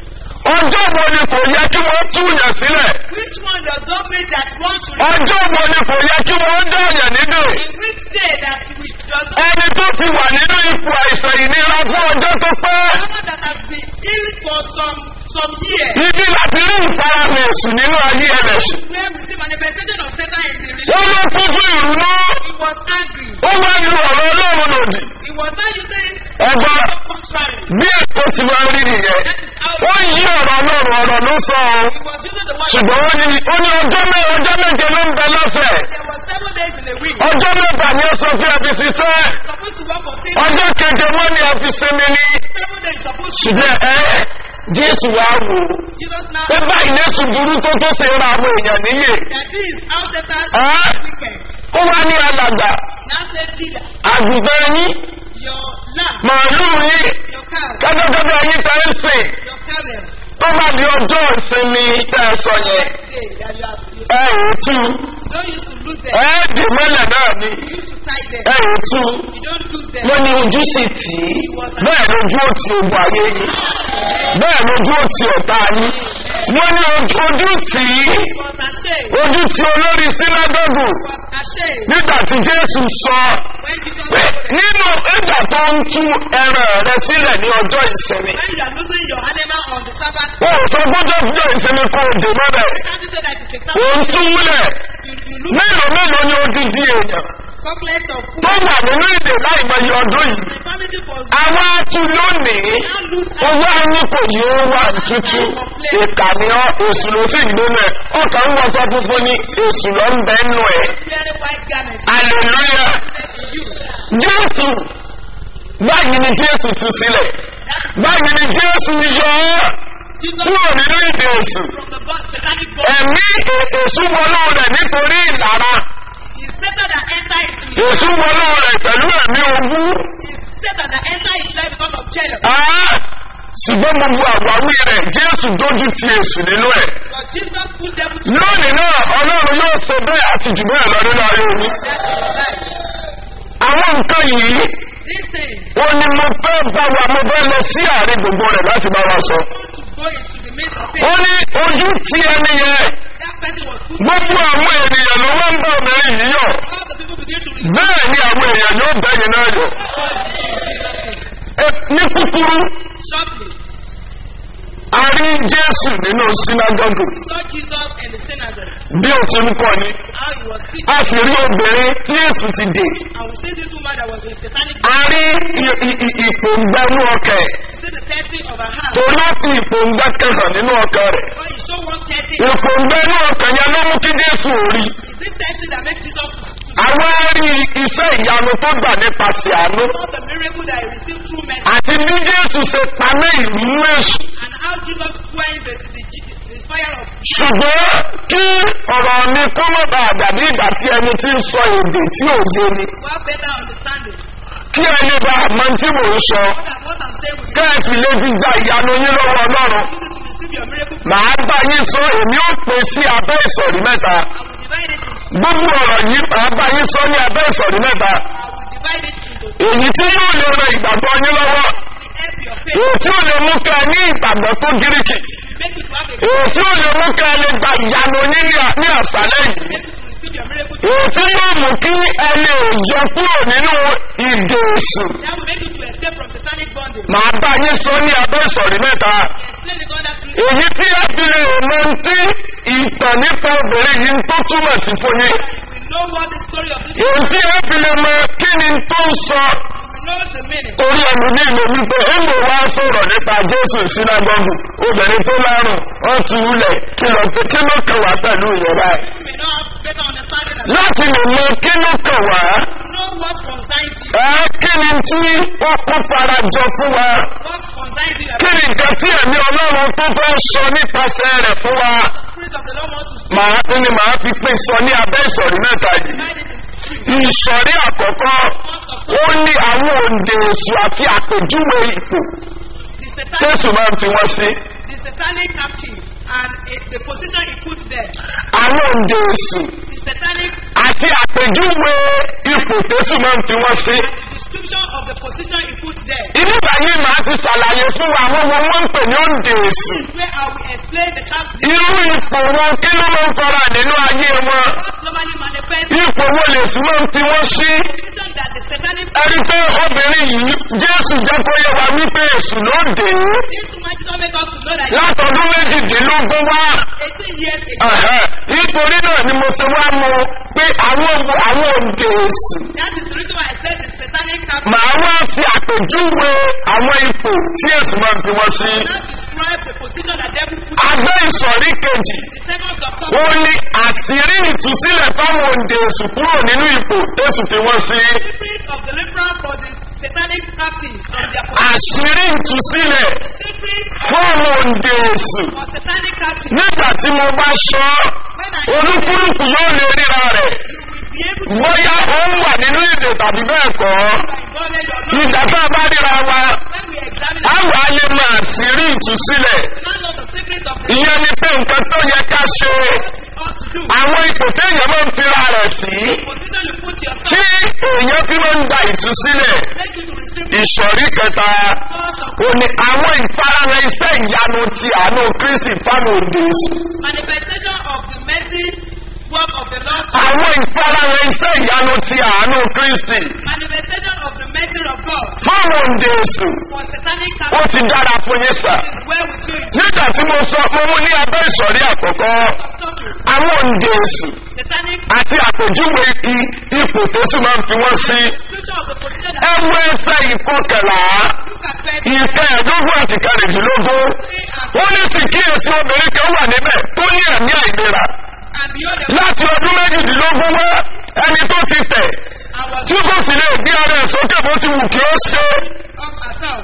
ọjọ́ wo ni kò yẹ kí wọ́n túyàn sílẹ̀ Which one does not mean that one should ọjọ́ wo ni kò yẹ kí wọ́n dáyàn nínú in which day that we does not ẹni tó ti wà nínú ipò àìsàn ìnira fún ọjọ́ tó pẹ́ someone that has been ill for some some years ibi láti rí ìfarahàn èṣù nínú ayé ẹlẹ́sìn where we see manifestation of Satan in the ó religion. ló kún fún ìrúnú He was angry. ó wá lu ọ̀rọ̀ ọlọ́run lòdì He was not using ẹgbọ́n contrary. bí èkó ti máa rí nìyẹn That is how ó yí ọ̀rọ̀ ọlọ́run ọ̀rọ̀ ló sọ ọ́ he was using the word. ṣùgbọ́n ó ní ó ní ọjọ́ mẹ́ ọjọ́ méje ló ń bẹ lọ́sẹ̀ There was seven days in a week. ọjọ́ mẹ́fà ni ó sọ fún ẹbí ṣiṣẹ́ Supposed to work for six. ọjọ́ keje wọ́n ní ẹbí sinmi ní Seven days supposed to. ṣùgbọ́n ẹ jésù wá wò ó Jesus now pé báyìí lẹ́sùn burú tó tó ṣe ra àwọn èèyàn níyè that this is how Satan Ah. is wicked. ó wá ní alàgbà Now say leader, àgùntàn yín your lamb, màálù yín your cow, kẹ́tẹ́kẹ́tẹ́ yín tẹ́ ń sìn your camel, tó bá di ọjọ́ ìsinmi tẹ́ ẹ sọ yẹn day that you have you ẹ ò tú don't used to lose them. ẹ dì mọ́lẹ̀ náà ni You used to tie them. ẹ ò tú You don't lose them. wọ́n ní ojú sì tì í bẹ́ẹ̀ lójú ó ti ogun ayé yín bẹ́ẹ̀ lójú ó ti ọ̀tá yín wọ́n ní ojú ojú tì í He was ashamed. ojú ti olórí sínágọ́gù He was ashamed nígbà tí jésù sọ when Jesus pé said, nínú ìgbà tó ń tú ẹran rẹ sílẹ̀ ní ọjọ́ ìsinmi when you are losing your animal on the Sabbath, wọn ò sọ gbọ́dọ̀ ọjọ́ ìsinmi kó o dè mọ́bẹ̀ you can't say that it's a ò ń Sabbath. túlẹ̀ You, you lose mélòó mélòó ni odidi èèyàn chocolate of food. tó wà nínú ìdè láì mọye ọdún yìí The family was àwọn atu lónìí now lose owó ẹni kò yí ó wà tútù ìkànnì ọ èsù ló sì gbóná ẹ ọkàn ń wọṣọ funfun ní èsù ló ń bẹ nù ẹ wearing white garments. hallelujah You. jésù báyìí ni jésù tú sílẹ̀ báyìí ni jésù yọ ọ́ Jesus kúrò nínú ìdè èsù from the bo- satanic body ẹ̀mí èsù wọnú rẹ̀ nítorí ìlara is Satan that enter into his èsù wọnú rẹ̀ pẹ̀lú ẹ̀mí ogún is Satan that enter his life because of jealousy. Ah, ṣùgbọ́n gbogbo àwáwí rẹ̀ jésù dójú ti èsù nínú ẹ̀ But Jesus put them to lónìí náà ọlọ́run yóò ṣe bẹ́ẹ̀ àti jù bẹ́ẹ̀ lọ nínú ayé omi death in his life. àwọn nǹkan yìí These things ó ní mo fẹ́ bá wa mo fẹ́ lọ sí àárín gbogbo rẹ̀ láti bá wa sọ want to go into the midst of ó it. ní ojú ti ẹni yẹn That person was put gbogbo àwọn ènìyàn ló wá ń bá obìnrin yìí yọ all the people begin to rejoice bẹ́ẹ̀ ni àwọn èèyàn yóò bẹ́yìn náà yọ in Jesus' name. Ẹ, ní kúkúrú Shortly, a rí jésù nínú sínágọ́gù we saw Jesus in the synagogue, bí ó ti ń kọ́ ni how he was teaching. a sì rí obìnrin tí èsù ti dè And we see this woman that was in satanic a rí i- i- i- ìpòǹgbẹ́nú ọkẹ̀ We see the thirty of her hand. tó láti ìpòǹgbẹ́ kẹsàn nínú ọkọ̀ rẹ̀ But he showed one thirty. ìpòǹgbẹ́nú ọkẹ̀ yẹn ló mú kí jésù rí Is it thirty that makes Jesus to àwọn rí iṣẹ́ ìyanu tó gbà nípasẹ̀ àánú saw the miracle that he received through mercy àti bí jésù ṣe paná ìlú èṣù and how Jesus quenched the, the, the fire of ṣùgbọ́n kí ọ̀rọ̀ mi kó má bàa dàbí ìgbà tí ẹni tí ń sọ èdè tí ò yé ni well better understanding. kí ẹni bá mọ tí mò ń sọ What, that, what I'm saying with kẹ́ẹ̀sì lè ti gba ìyanu yín lọ́wọ́ ọlọ́run you is to receive your miracle from màá bá yín sọ èmi ó pè sí abẹ́ ìsọ̀rí mẹ́ta I will divide it into gbogbo ọ̀rọ̀ yìí màá bá yín sọ ní abẹ́ ìsọ̀rí mẹ́ta I will divide it into èyí tí yóò lè ran ìgbàgbọ́ yín lọ́wọ́ the help your faith. èyí tí ó lè mú kẹ́ ẹ ní ìgbàgbọ́ tó gíríkì Make it to have a èyí tí ó lè mú kẹ́ ẹ lè gba ìyanu yín ní à- ní àṣálẹ́ yìí make it to receive your miracle. èyí tí yóò mú kí ẹ lè yọ kúrò nínú ìdè èṣù That will make you to escape from satanic bondage. màá bá yín sọ ní abẹ́ ìsọ̀rí mẹ́ta Explain it under three. èyí tí ẹ fi lè mọ tí ìtàn nípa obìnrin yìí tó túmọ̀ sí fún yín You will know what the story of this is. èyí tí ẹ fi lè mọ kí ni tó ń sọ You will know the meaning. torí ẹnu ní ìlú wípé ìgbò wá sọ̀rọ̀ nípa jésù sínágọ́gù obìnrin tó lárùn wọ́n tu ulẹ̀ kí ló kí ló kàn wá pẹ̀lú ìyọ̀rá ẹ̀ You may not have better understanding of láti lè mọ kí ló kàn wá know what concerns you. ẹ kí ni tí ó kó fara jọ fún wa What concerns you. kí ni nǹkan tí ẹ̀mí ọlọ́run tó fẹ́ sọ nípasẹ̀ rẹ̀ fún wa The Spirit of the Lord wants to speak. màá ní màá fi pín sọ ní abẹ́ ìsọ̀rí mẹ́ta yìí Divide it into three. ìsọ̀rí àkọ́kọ́ ó ní àwọn òǹdè èṣù àti àpèjúwe ipò The satanic, tẹ́sù máa ń fi wọ́n sí the satanic captive and it, the position he puts there. àwọn òǹdè èṣù The satanic àti àpèjúwe ipò tẹ́sù máa ń fi wọ́n sí. the description of the position he puts there. ìdíbà yìí màá láti ṣàlàyé fún wa àwọn wọn wọ́n ń pè ní òǹdè èsì. Where I will explain the captive. irú ipò wọn kí ló máa ń fara nínú ayé wọn. What normally manifests ipò wo lè sí máa ń fi wọ́n sí. the position that the satanic ẹni pé obìnrin yìí jésù jẹ́ kó yẹ wa wípé èsù ló dé This woman did not make us to know that látọdún méjìdínlógún wá. 18 years ago, Ẹ̀hẹ́, nítorí náà ni mo ṣe wá mọ pé àwọn àwọn òǹdè èsù that is the reason why I said the satanic captive. màá wá sí àpèjúwe àwọn ipò tí èsù máa ń fi wọ́n sí. Now describe the position that devil put agbẹ́ ìsọ̀rí kejì the second of ó top. ní àṣírí ìtúsílẹ̀ fáwọn òǹdè èsù kúrò nínú ipò tẹ̀sù fi wọ́n sí. Secret of deliverance for the satanic captive from their position. àṣírí ìtúsílẹ̀ Secret fáwọn òǹdè èsù for satanic captive. nígbà tí mo bá sọ When I olúkúlùkù yóò lè ríra rẹ̀ you will be able to bóyá ó ń wà nínú èdè tàbí bẹ́ẹ̀ kọ́ acknowledge or not. ìgbà tá a bá ríra wa When we examine á wà á lè máa àṣírí ìtúsílẹ̀ none of the secret of the ìyẹn ni pé nǹkan tó yẹ ká ṣe what we ought to do. àwọn ipò téèyàn máa ń fira rẹ̀ sí Position you put yourself. tí èèyàn fi máa ń gba ìtúsílẹ̀ Make you to receive ìsọ̀rí kẹta cause of ò ní àwọn ìfarahàn iṣẹ́ ìyanu ti àánú kristi fáwọn òde èsù manifestation of the mercy work of the Lord. àwọn ìfarahàn iṣẹ́ ìyanu ti àánú kristi Manifestation of the mercy of God fáwọn òde èsù for satanic ó captive ti dára fún yín sà is well with you. nígbà tí mo sọ mo mú ní abẹ́ ìsọ̀rí àkọ́kọ́ Topic. àwọn òde èsù Satanic àti àpèjúwe i ipò tó sì máa ń fi wọ́n sí scripture of the position ẹ that wo ẹsẹ̀ ìkọkànlá look at verse ìfẹ́ ẹ̀dógún àti kẹrìndínlógún three and ó ní sì kíyèsí obìnrin kan wà níbẹ̀ tó ní ẹ̀mí àìlera and beyond the láti ọdún méjìdínlógún wá ẹni tó ti tẹ̀ and was tí kò sì lè gbé ara ẹ̀ sókè bó ti wù kí ó ṣe of herself.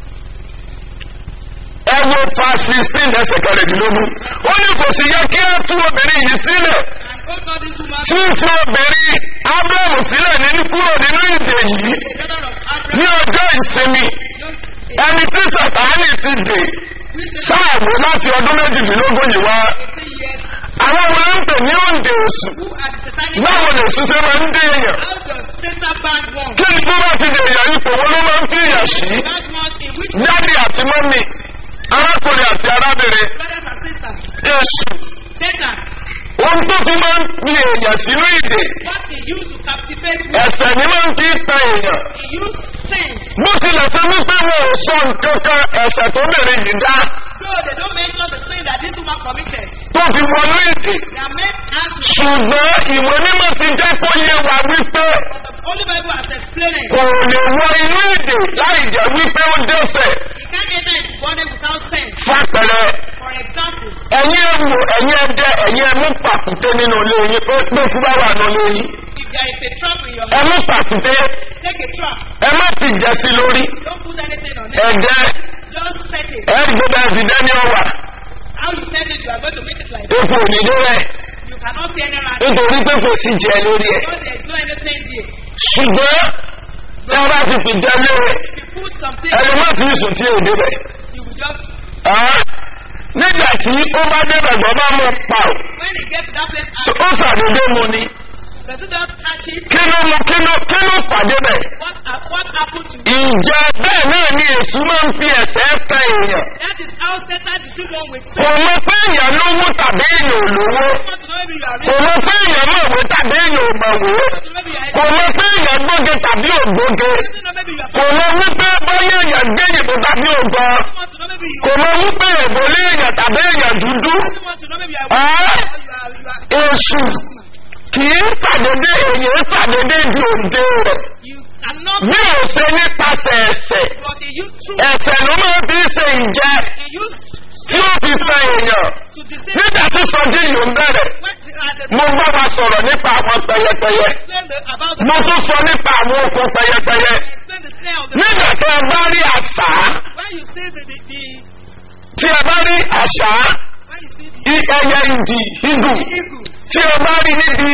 ẹ wo fa sixteen ẹsẹ̀ kẹrìndínlógún ó ní kò sì yẹ kí á tú obìnrin yìí sílẹ̀ And oh God, this woman tí ń fi obìnrin ábúrẹ́mù sílẹ̀ nínú kúrò nínú ìdè yìí a daughter of ní Abraham. ọjọ́ ìsinmi No, ẹni tí sàtáánì ti dè we say sáàwó láti ọdún méjìdínlógún yìí wá 18 years. àwọn wo ló ń pè ní òǹdè oṣù Who are the satanic báwo lè sùn fẹ́ máa ń dé èèyàn How does Satan band one? kí ni bí wọ́n ti dè èèyàn ipò wọn ló máa ń fi èèyàn sí That one in which dáàdì àti mọ́mì arákùnrin àti arábìnrin brothers and sisters. èṣù Satan, ohun tó fi máa ń fi èèyàn sínú ìdè what he used to captivate me, ẹ̀sẹ̀ ni máa ń fi ta èèyàn he used sin. bó tilẹ̀ ṣe wípé wọn ò sọ nǹkan kan ẹ̀sẹ̀ tó bèrè yìí dá So they don't mention the sin that this woman committed. tó fi wọnú ìdè They are meant out to ṣùgbọ́n ìwé mímọ́ ti jẹ́ kó yé wa wípé but the Holy Bible has explained it. kò lè wọ inú ìdè láì jẹ́ wípé ó dẹ́sẹ̀ He can't enter into body without sin. fàpẹ̀rẹ̀ For example, ẹ̀yin ẹ̀wò ẹ̀yin ẹ̀dẹ ẹ̀yin ẹ̀mú pàkúté nínú ilé yín pé pé fún bá wà nínú ilé yín if there is a trap in your house, ẹ̀mú pàkúté take a trap. ẹ má fi jẹ sí lórí Don't put anything on it. ẹ̀dẹ Just set it. ẹ̀ẹ́dẹ́ bẹ́ẹ̀ fi dẹ́ni ọ̀wà How you set it, you are going to make it like epo òdìdó rẹ̀ You cannot see any rat. nítorí pé kò sí jẹ lórí ẹ̀ Because there is no anything there. ṣùgbọ́n tí a bá ti fi jẹ lórí If you put something, ẹni má ti sùn tí èdè bẹ̀ you will just, nígbà tí ó bá débẹ̀ gbọ́ bá mú pa ò when it gets to that place, So, ó ṣàdédé mu ni does it just catch it? kí ló mú kí ló kí ló pàdé bẹ̀. What, hap- what happened to you? ìjẹ́ bẹ́ẹ̀ náà ni èṣù máa ń fi ẹ̀sẹ̀ tẹ èèyàn. That is how Satan deceived one with kò sin. mọ pé èèyàn lówó tàbí èèyàn ò lówó. You want to know maybe you are kò rich, mọ pé èèyàn mọ̀wé tàbí èèyàn ò mọ̀wé. you want to know maybe you are kò mọ pé èèyàn gbóge tàbí ò gbóge. You want to know maybe you are kò mọ wípé bóyá èèyàn gbé ìbò tàbí ò gbọ́. You want to know maybe you kò mọ wípé èbò lé èèyàn tàbí èèyàn dúdú. You want to know maybe you are Ah. or you are, you are, èṣù kì í ṣàdédé èèyàn ṣàdédé di òde rẹ̀. you cannot, bí ò ṣe nípasẹ̀ ẹ̀sẹ̀. but he used through, ẹ̀sẹ̀ ló máa fi ṣe ìjẹ́ he used tí ó fi fẹ́ èèyàn. to deceive nígbà tí sọjí yìí ń bẹ̀rẹ̀ when the, at the mo bá wa sọ̀rọ̀ nípa àwọn pẹyẹpẹyẹ explain the, about the mo tún sọ nípa àwọn okun pẹyẹpẹyẹ explain the snare of the nígbà tí ẹ bá rí àṣà when you see the, the, the tí ẹ bá rí àṣà when you see the i- ẹyẹ ìdì ìdù eagle tí ẹ bá rí níbi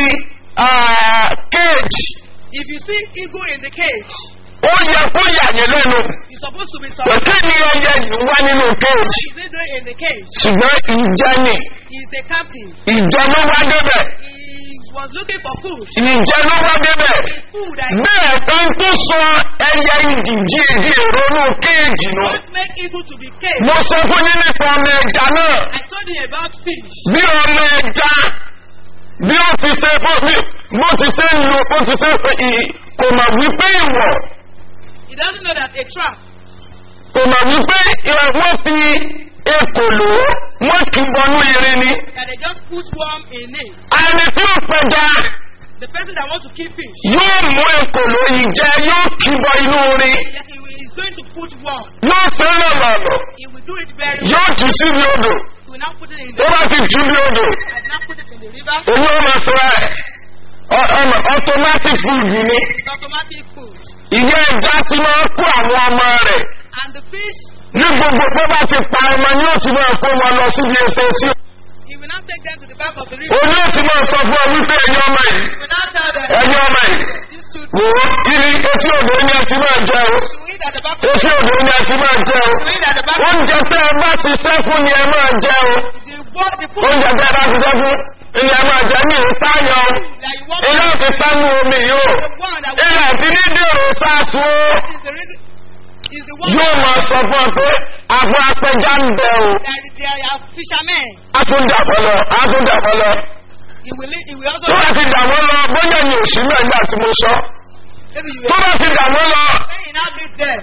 kéèjì if you see eagle in the cage ó yẹ kó yà yín lẹ́nu you're supposed to be pé surprised kí ni ẹyẹ yìí wá nínú kéèjì what is he doing in the cage ṣùgbọ́n ìjẹ ni he's a captive ìjọ ló wá débẹ̀ he was looking for food. ìjẹ ló wá débẹ̀ His food, I bẹ́ẹ̀ kan tó sọ ẹyẹ ìdì díẹ̀dí ronú kéèjì nù. don't make eagle to be caged. mo sọ fún yín nípa ọmọ ẹja náà I told you about fish. bí ọmọ ẹja bí ó ti ṣe bó bí- bó ti ṣe ń lo bó ti ṣe ì- kò mà wípé ìwọ̀ He doesn't know that a trap, kò mà wípé ìwọ̀ wọ́n fi ekòló wọ́n kì í bọnú irin ni. that they just put worm in it. ẹni tí ó pẹja The person that wants to keep fish, yóò mú ekòló yìí jẹ yóò kì í bọ inú irin he, he is going to put worm. yóò fẹ́ràn lọ́nà He will do it very well. yóò jù síbi odò He will now put it in tó the bá ti jù bí odò and now put it in the river. èyí ó máa sọ ẹ ọ- ọmọ automatic food ni It's automatic food. ìyá ẹja ti máa kó àwọn ọmọ rẹ̀ And the fish, ní gbogbo bó bá ti pa ọmọ ni ó ti máa kó wọn lọ síbi ètò tí he will now take them to the back of the river. òun yóò ti máa sọ fún ọ wípé ẹ̀yin ọmọ yìí He will now tell them, ẹ̀yin ọmọ yìí these two wò ó ibi etí odò ni ẹ ti máa jẹ o to eat at the back of etí odò ni ẹ ti máa jẹ o to eat at the back of oúnjẹ tẹ ẹ bá ti sẹ́kùn ni ẹ máa jẹ o the, wa- the food oúnjẹ tẹ ẹ bá ti sẹ́kùn ni ẹ máa jẹ ní ìsáyọ o that you want ilé òfin sánú omi yìí o the one that ilé òfin ní dèrò sáàsù o is the reason is the one yóò máa sọ fún ọ pé àbọ̀ apẹja ń bẹ o that there are fishermen. akúndàpọ̀ lọ akúndàpọ̀ lọ He will he will also tó bá ti dà wọ́n lọ bóyá ni òsì náà nígbà tí mo sọ maybe you tó will bá ti dà wọ́n lọ when you now meet them.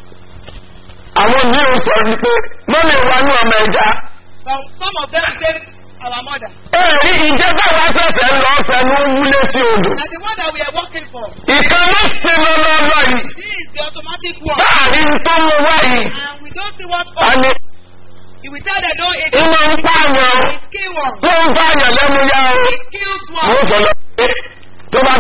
àwọn míì ń sọ wípé mọ́mí wa ní ọmọ ẹja Some some of them say our mother. èrí ìjẹ́bá wa sẹ̀sẹ̀ ń lọ fẹnu wúlé tí odò Now the one that we are working for. ìkan ló ṣe lọ́lọ́lọ́ yìí This is the automatic one. láàrin tó mú wá yìí And we don't see what a ní He will tell them don't eat it. iná ń pààyàn o It kill one. tó ń pààyàn lẹ́nu yá o It kills àwọn one. sọ lọ pé tó bá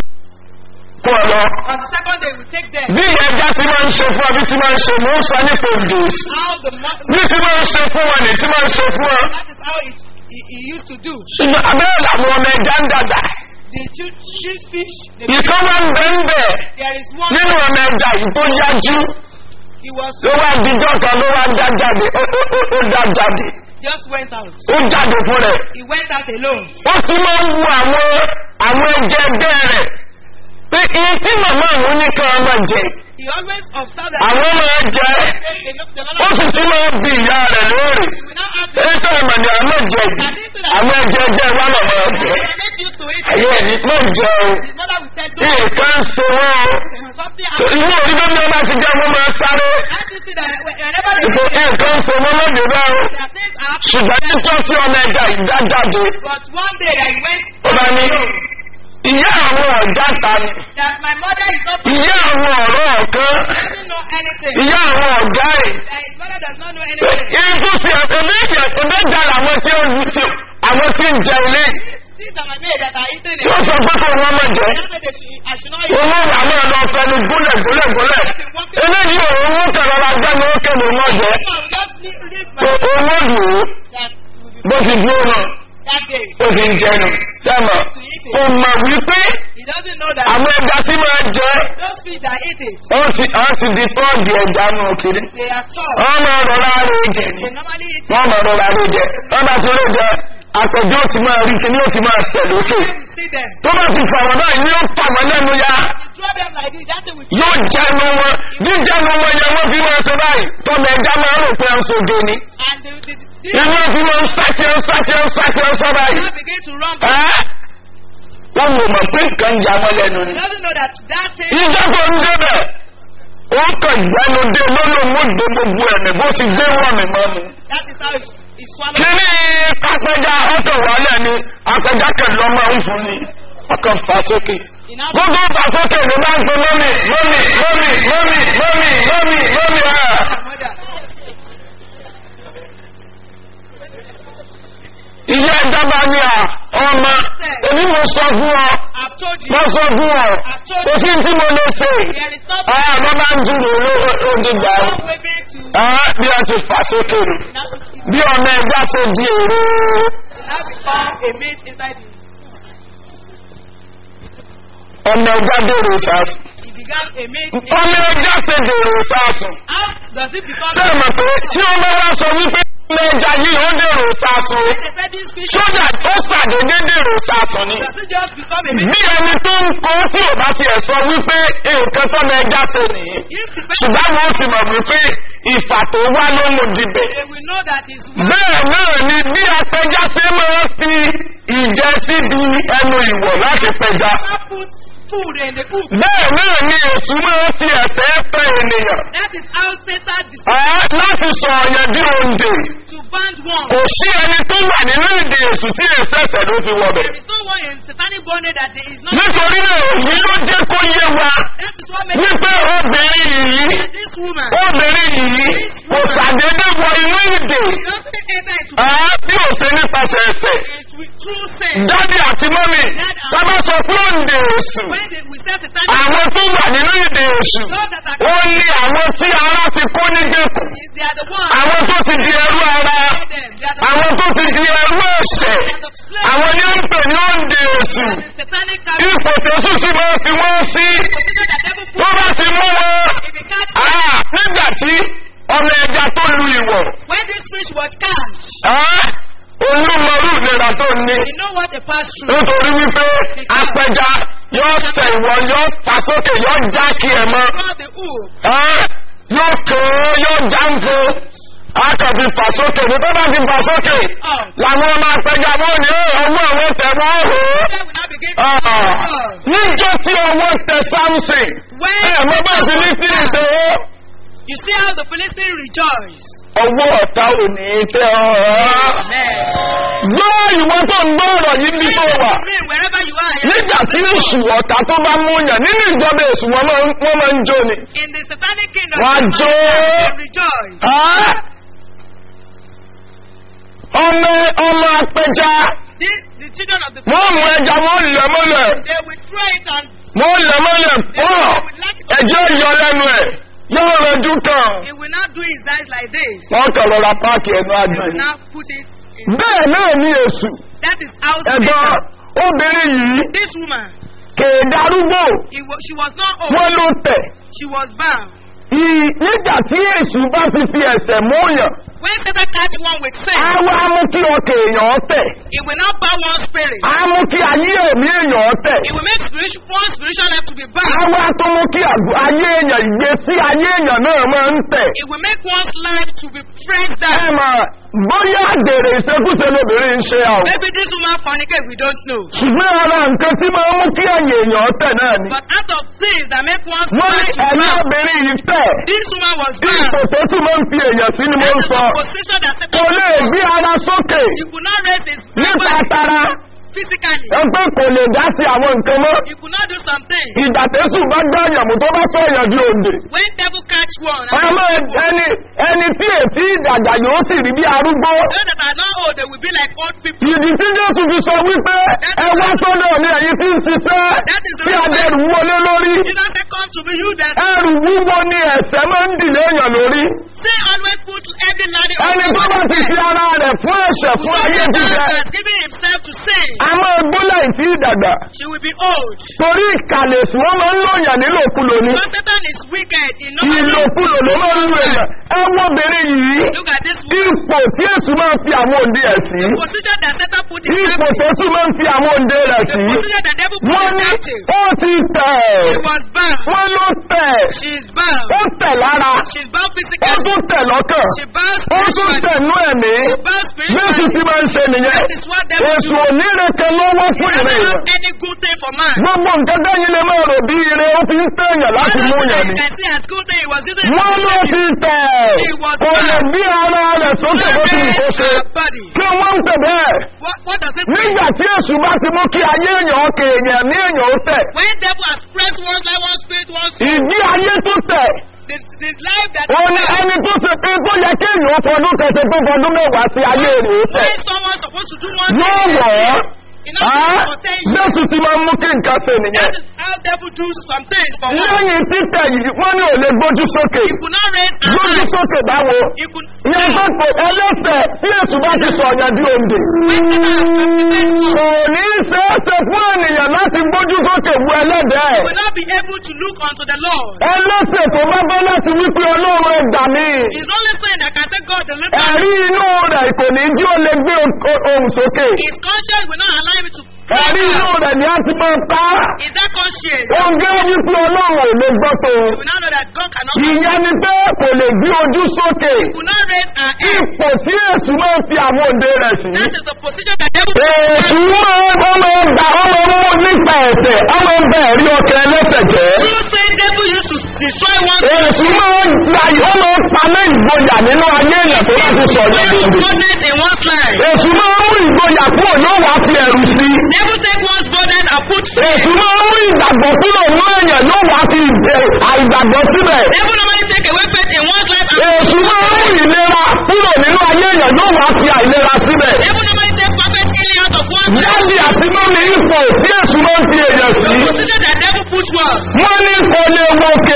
kó ọ lọ. On the second day we take them. bí ẹja ti máa ń ṣe fún ọ bí ti máa ń ṣe mò ń sọ nípa òdò How the mo- bí ti máa ń ṣe fún ọ ní ti máa ń ṣe fún ọ. that is how it he, he used to do. ṣùgbọ́n abẹ́rẹ́ làwọn ọmọ ẹja ń dàgbà The two these fish the, ìkan wá ń bẹ́ ń bẹ̀ there is one nínú ọmọ ẹja yìí tó yájú he was ló wá dijọ́ kan ló wá já jáde ó ó- ó- ó dá jáde just went out. ó jáde fún rẹ̀ He went out alone. ó sì máa ń wu àwọn àwọn ẹjẹ ẹgbẹ́ rẹ̀ pé iye tí màmá àwọn oníkan máa jẹ He always observed that àwọn máa jẹ they, they, they, ó sì ti máa bí ìyá rẹ̀ lóòrè He will now ask them, ètò ìmọ̀ni àmọ́ jẹ yìí àwọn ẹjẹ ẹjẹ wa náà máa jẹ they get used to it. ayé ẹni mọ̀ jẹ o His mother will tell them, nǹkan ṣe wọ́n "There's something o happening. inú orí bẹ́ẹ̀ ni wọ́n bá ti jẹ́ wọ́n máa sáré Can't you see that whenever they ìfò see nǹkan ṣe wọ́n lóde bá o there are things happening, ṣùgbọ́n títọ́ tí ọmọ ẹja ìdá jáde but one day that he went ó bá ní alone, ìyá àwọn ọ̀já ta ni that my mother is not ìyá àwọn ọ̀rọ̀ ọ̀kan doesn't know anything. ìyá àwọn ọ̀gá ẹ̀ That his mother does not know anything. irú tó fi ẹ̀mí ìyà ẹ̀mí ìjà làwọn tí ó ń tí àwọn tí ń jẹ ilé These are my maid that are eating tí ó it. sọ pé kò wọ́n mọ̀ jẹ́ They said they should, I should not eat. owó wà máa lọ fẹnu gúnlẹ̀ gúnlẹ̀ gúnlẹ̀ eléyìí òun ń kẹ̀rọ la gbẹ́ ní ó kéde mọ́ jẹ́ So I will just leave, leave my owó dùn ún that will be bó ti dúró náà that day. ó fi ń jẹnu dẹ́mọ̀ kò mọ̀ wípé He doesn't know that àwọn ẹja tí máa jẹ́ those fish that eat it, wọ́n ti wọ́n ti di tọ́ọ̀dì ẹja nù kiri they are tall. wọ́n máa rọra rẹ̀ jẹ ni They normally eat wọ́n máa rọra rẹ̀ jẹ wọ́n bá ti rẹ̀ jẹ àpẹjọ́ ó ti máa rí kíní ó ti máa sẹ̀ lókè when we see them. tó bá ti fàwọn náà ni yóò fà wọ́n lẹ́nu ya You draw them like this, that's it we yóò jẹnu wọn jíjẹnu wọn yẹn wọ́n fi máa ṣe báyìí tọ́mọ ẹja máa rò pé ń sojo ni and the, the, the, inú fi máa ń sátì ń sátì ń sátì ń sọ báyìí now begin to run. ẹ́ wọ́n mọ̀ mọ̀ pé nǹkan ń ja wọn lẹ́nu He ni doesn't know that that thing ìjọba ń débẹ̀ ó kàn gbẹnu dé lọ́lọ́mú dé gbogbo ẹ̀mí bó ti gbé wọ́n mi mọ́ mi. that is how he, he swallowed. kíní kápẹ́já ọkàn wálẹ̀ ni apẹja kẹlẹ́ ọmọ ń fún ni ọkàn fà sókè. He now gbogbo fà sókè ni máa ń pe mọ́mì mọ́mì mọ́mì mọ́mì mọ́mì mọ́mì mọ́mì ẹ̀. my mother. ìyá ìjọba ni à ọmọ èmi mo sọ fún ọ I've told you. mo sọ fún ọ kò sí tí mo lè ṣe. There is not ọ̀ ló máa ń dúró lóòdìgbà no way to bí wọ́n ti fà sókè ni now, bí ọmọ ẹja ṣe di èrò. now become a mate inside him. ọmọ ẹja dèrò sàásùn. He began a mate. ọmọ ẹja ṣe dèrò sàásùn. How does it become ṣé ẹ mọ̀ pé tí wọ́n bá wá sọ wípé ẹja yìí ó dèrò sásun When they said this fish, sójà ó ṣàdédé dèrò sásun ni does it just become a bí ẹni tó ń kó tí ò bá tiẹ̀ sọ wípé nǹkan tó ní ẹja tó nìyí If the person, ṣùgbọ́n àwọn ti mọ̀ wípé ìfà tó wá ló mú dibẹ̀. they will know that it's one bẹ́ẹ̀ náà ni bí apẹja ṣe máa ń fi ìjẹ síbi ẹnu ìwọ̀ láti pẹja. that puts food in the hook. bẹ́ẹ̀ náà ni èṣù máa ń fi ẹ̀sẹ̀ pẹ́ ènìyàn. That is how Satan deceives Ẹ́ láti sọ ọ̀yàn bí òǹdè. to band one. kò sí ẹni tó wà nínú èdè èṣù tí èsì ẹ̀sẹ̀ ló fi wọbẹ̀. There is no one in satanic bondage that there is not. nítorí náà èyí ló jẹ́ kó yé wa That is what makes wípé obìnrin yìí this woman obìnrin yìí kò ṣàdédé wọ inú èdè. doesn't enter into Ẹ́ bí ò ṣe nípasẹ̀ ẹ̀sẹ̀. it with true sin. dádì àti mọ́mì sábà sọ pé òǹdè èṣù When they, we say satanic, àwọn tó wà nínú èdè èṣù those that are ó ní àwọn tí ara ti kó nígbèkùn they are the ones. àwọn tó ti di ẹrú ara Them, they are the àwọn tó ti di ẹrú ẹ̀ṣẹ̀ àwọn ní ń pè ní òǹdè èṣù that is satanic character. ipò tẹ̀sù sì máa fi wọ́n sí Position that devil tó put bá ti mú wọn if you catch ah, nígbà tí ọmọ ẹja tó lu ìwọ̀ when this fish was catch, ah, olúmọrú ìlera tó ní you know what they pass through. nítorí wípé apẹja yóò sẹ ìwọ yóò fà sókè yóò já kí ẹ mọ Cross the hook. ẹ́, yóò kàn yóò já ń fún akàbí fà sókè ní tó bá ti fà sókè Oh. làwọn ọmọ apẹja wọn ní ọwọ́ àwọn tẹ wọn hò Then we now begin to ó oh. níjọ́ tí ọwọ́ tẹ samson When ẹ mọ bá ti ní sí ìṣe ó you see how the Philistines rejoice. ọwọ́ ọ̀tá ò ní tẹ ọ́ Amen. gbọ́ ìwọ tó ń gbọ́ ọ̀rọ̀ yìí bí tó wà. Me, wherever you are, nígbà tí èṣù ọ̀tá tó bá mú yàn nínú ìjọba èṣù wọn máa ń- wọ́n máa ń jó ni. in the satanic kingdom, Wọ́n á jó. they rejoice. Á! ọmọ ọmọ apẹja The, the children of the wọ́n mú ẹja wọ́n lẹ̀ mọ́lẹ̀ they will throw it and wọ́n lẹ̀ mọ́lẹ̀ pọ̀ ẹjẹ́ yọ lẹ́nu ẹ̀ yóò rẹjú kan. he will not do his eyes like this. wọ́n kàn lọ́ra páàkì ẹnu He àgbẹ̀. will now put it in. bẹ́ẹ̀ náà ní èṣù That is how ẹ̀gbọ́n Satan, obìnrin yìí this woman, kèé darúgbò he was, she was not old. wọ́n ló tẹ̀. She was bound. Ì- nígbà tí èṣù bá ti fi ẹsẹ̀ mú yàn When Satan catch one with sin, á wá mú kí ọkàn èèyàn tẹ̀. it will not bow one spirit. á mú kí ayé ẹ̀mí èèyàn tẹ̀. It will make spiritual, one spiritual life to be á bound. wá tó mú kí àgọ́- ayé èèyàn ìgbésí ayé èèyàn náà máa ń tẹ̀. It will make one's life to be pressed ẹ down. mà bóyá àgbèrè ìṣekúṣe lóbìnrin ń ṣe àwọn. Maybe this woman fornicate, we don't know. ṣùgbọ́n ara nǹkan tí máa ń mú kí ayé èèyàn tẹ̀ náà ni. But out of things that make one's wọ́n ní life to ẹ̀mí bound, obìnrin yìí tẹ̀. this woman was ipò bound. tó sì máa ń fi èèyàn sí ni mo That ń is sọ. the position that Satan kò lè put gbé us. ara sókè He could not raise his nípa body tara. physically. ẹgbẹ́ kò lè dá sí àwọn nǹkan mọ́. He could not do something. ìgbà tẹ́sù bá gbá ìyàmú tó bá sọ èèyàn di òǹdè. When devil catch one, and ọmọ people, ẹni ẹni tí ètí ìdàgbà yóò sì rí bí arúgbó. those that are not old, they will be like old people. ìdí tí jésù fi sọ wípé ẹ wá sọ́dọ̀ ní ẹ̀yìn tí ń ṣiṣẹ́ That is the tí reason why adẹ́rù wọlé lórí. Jesus said, Come to me, you that ẹrù wúwo ni ẹ̀sẹ̀ máa ń dìlé èèyàn lórí. say always put every laddie ẹni tó bá ti fi ara rẹ̀ fún ẹ̀ṣẹ̀ fún ayé jíjẹ. has given himself to sin, a máa gbólẹ̀ ìtí ìdàgbà. she will be old. torí ìkàlẹ̀sùn wọn máa ń lòyàn nílòkulò ni. Because Satan is wicked. He knows ìlòkulò ló máa ń lo èèyàn. ẹ wo obìnrin yìí. Look at this woman. ipò tí èsù máa ń fi àwọn òǹdè ẹ̀ sí. The position that Satan put himself ipò in. tó tún máa ń fi àwọn òǹdè rẹ̀ The sí. position that devil put wọ́n ní himself in. ó ti tẹ̀. She was bound. wọ́n ló tẹ̀. She is bound. ó tẹ̀ lára. She's bound ó physically. tún tẹ̀ lọ́kàn. She bound ó tún spiritually. tẹ̀ nú ẹ̀mí. She bound Jésù ti spiritually. máa ń ṣe nìyẹn. That is what devil Èsù do. onírèké lọ́wọ́ He fún doesn't ìrìn have èèyàn. any good thing for man. Gbogbo nǹkan dẹ́yìn lè máa rò bí ire ó fi ń tẹ̀yàn láti One mú thing that yàn you ni. can see as good thing, he was using it Wọ́n to ló save ti you. tẹ̀. He was Kò lè bound. bí ara rẹ̀ sókè bó ti wù kó ṣe. Her body. Kí wọ́n ń tẹ̀ bẹ́ẹ̀. What, what does it mean? Nígbà tí èsù bá ti mú kí ayé èèyàn ọkè èèyàn ní èèyàn ó tẹ̀. When devil has pressed one life, one spirit, one soul, Ìdí ayé tó tẹ̀. the, the life that Ó ní ẹni tó ṣe pé tó yẹ kí èèyàn fọdún kẹsẹ̀ tó fọdún mẹ́wàá sí ayé rẹ̀ ó tẹ̀. when someone supposed to do one Yóò thing, wọ̀ ọ́. in order for ten years, Jésù ti máa ń mú kí nǹkan ṣe nìyẹn. that is how devil do some things for one. Lẹ́yìn títẹ̀ yìí, wọ́n ní ò lè gbójú sókè. He could not raise a Gbójú hand. sókè báwo? He could Ìyẹn tó kò ẹlẹ́sẹ̀ tí èsù bá ti sọ ọ̀yàn di òǹdè. when Satan has captivated one, Kò ní í ṣe é ṣe fún ènìyàn láti gbójú sókè wu ẹlẹ́dẹ̀ẹ́. he will not be able to look unto the Lord. Ẹlẹ́sẹ̀ tó bá bá láti wípé Ọlọ́run ẹgbà mi. He's only saying that can say God deliver ẹ̀rí inú rẹ̀ kò ní jí ó lè gbé o- ohùn sókè his conscience will not allow him to ẹ̀rí inú rẹ̀ ni a ti máa pa á. Is that conscience? ohun tí ó wí pé ọlọ́run ò lè gbọ́ tó You will now know that God cannot ìyẹn ni pé kò lè gbé ojú sókè will not raise our head. ipò tí èsù máa ń fi àwọn òde rẹ̀ sí. That is the position that devil èsù máa ń ọmọ ọgbà ọmọ mú nípa ẹ̀sẹ̀ ọmọ ọgbà ẹ̀rí ọkẹ ẹlẹ́sẹ̀ jẹ́. True say devil used to destroy one èsù máa ń gba ọmọ pamẹ́ ìgboyà nínú ayé èèyàn tó bá ti sọ ní Devil ìdíje. boldness in one's life. èsù máa ń mú ìgboyà kúrò yóò wá fi ẹ̀rù sí. Devil take one's boldness and put fear. èsù máa ń mú ìgbàgbọ́ kúrò nínú èèyàn yóò wá fi ìgbẹ́ àìgbàgbọ́ síbẹ̀. Devil normally take away faith in one's life and èsù máa ń mú ìlera kúrò nínú ayé èèyàn yóò wá fi àìlera síbẹ̀. devil normally take perfect healing out of one's life. Dáàbì àti mọ́mí ipò tí èsù máa ń fi èèyàn sí. The position that devil puts one. Wọ́n ní kò lè wòkè.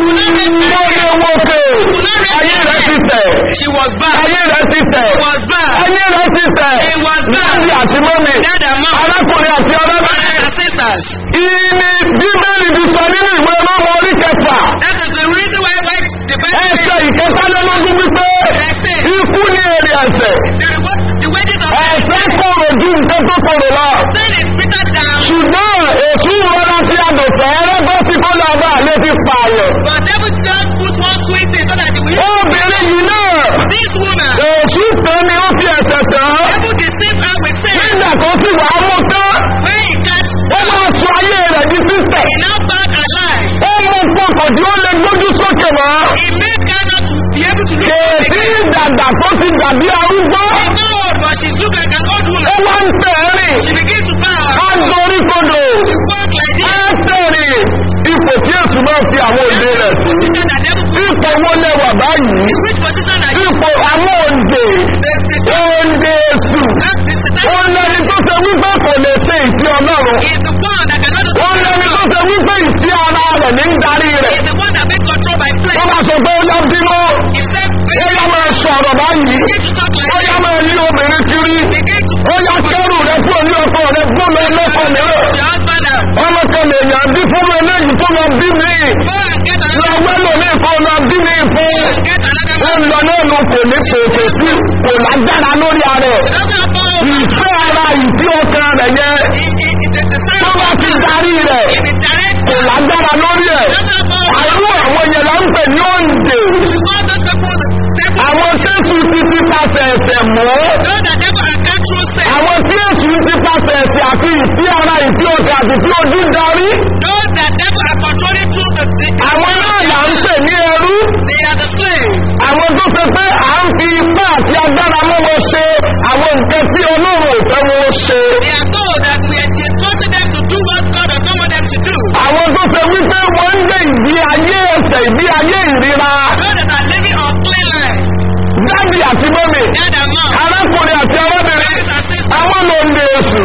Kò lè wòkè. Ayé rẹ̀ ti tẹ̀. She was bad. Ayé rẹ̀ ti tẹ̀. She was bad. Ayé rẹ̀ ti tẹ̀. It was bad. Dáàbì àti mọ́mí. Dad and mom. Arákùnrin àti Brothers ọlọ́bìnrin. and sisters. Ìní bíbélì ti sọ nínú ìwé ọlọ́mọ orí kẹfà. That is the reason why why the Bible Ẹsẹ̀ says ìkẹtàlélógún wípé Ẹsẹ̀. ikú ní èrè ẹ̀sẹ̀. the reward the wages of Ẹ̀sẹ̀ kòrò ju nǹkan tó kòrò lọ. sin is bitter than ṣùgbọ́n èsù rọra tí a dò fẹ́ẹ́rẹ́ bọ́ sí kó lọ bá lè fi pààyàn. but devil just put one sweet thing so that the will obìnrin yìí náà this woman èsù tán ni ó fi ẹ̀sẹ̀ tán. devil deceive her with sin nígbà tó sì wà á mú tán when he catch ó máa sọ ayé rẹ̀ di sísẹ̀. he now back alive ó mú pọkàn tí ó lè gbójú sókè mọ́. he make her not to be able to look up kèsì again ìdàgbà tó ti dàbí arúgbó. she's not old but she look like an old ó woman wá ń tẹ̀ she rìn. begin to bow á dorí kodò. she walk like this á tẹ̀rìn. ipò tí èsù máa fi àwọn òde rẹ̀ sí. position that devil put ipò wo lẹwà báyìí. in which position are you ipò àwọn òǹdè. the the òǹdè èsù. that the ó satan lẹni tó ṣe wípé kò lè ṣe ìfẹ́ ọlọ́run. is the one that cannot do ó lẹni tó ṣe wípé ìfẹ́ ara rẹ̀ ní ń darí rẹ̀. is the one that make control by ó flesh bá sọ pé ó yá bínú. if said ó yá máa sọ̀rọ̀ báyìí. begin to talk like ó yá this máa lé obìnrin kiri. begin to ó yá kẹ́rù rẹ̀ kúrò ní ọkọ rẹ̀ gbọ́dọ̀ lọ́kọ mìíràn. your husband now ọmọ kan lè yàn bí fún eléyìí tó lọ bí mi. go and get lọ another wẹ́lò ní ìfọ̀ lọ bí mi fún. go and get another ó man lọ náà ló kò ní kòkè sí kò lágbára lórí ara ẹ̀. it doesn't have power over ìfẹ́ ara ìfẹ́ ọkàn rẹ̀ yẹn it it it is the sign tó of bá ti darí rẹ̀ if it direct kò lágbára lórí ẹ̀. it doesn't have power over àrùn àwọn yẹn là ń pè ní òǹdè. you call those people the devil àwọn sẹ́sù ti ti pàṣẹ ẹ̀sẹ̀ mọ́. those that devil are can through sin àwọn tí èsù ti pàṣẹ ẹ̀sẹ̀ àti ìfẹ́ ara ìfẹ́ ọkàn àti ìfẹ́ ojú darí. those that devil are controlling through the the àwọn náà là ń pè ní ẹrú. they are the slave àwọn tó ṣe pé à ń fi ipá àti agbára mú wọn ṣe àwọn nǹkan tí ọlọ́run ò fẹ́ wọn ṣe. they are told that we are instructing them to do what God has told them to do àwọn tó ṣe wípé wọ́n ń gbé ìgbé ayé ẹ̀sẹ̀ ìgbé ayé ìríra. those that are living on clean life dábì àti mọ́mì dad and mom arákùnrin àti arábìnrin brothers and sisters àwọn ló ń lè èsù.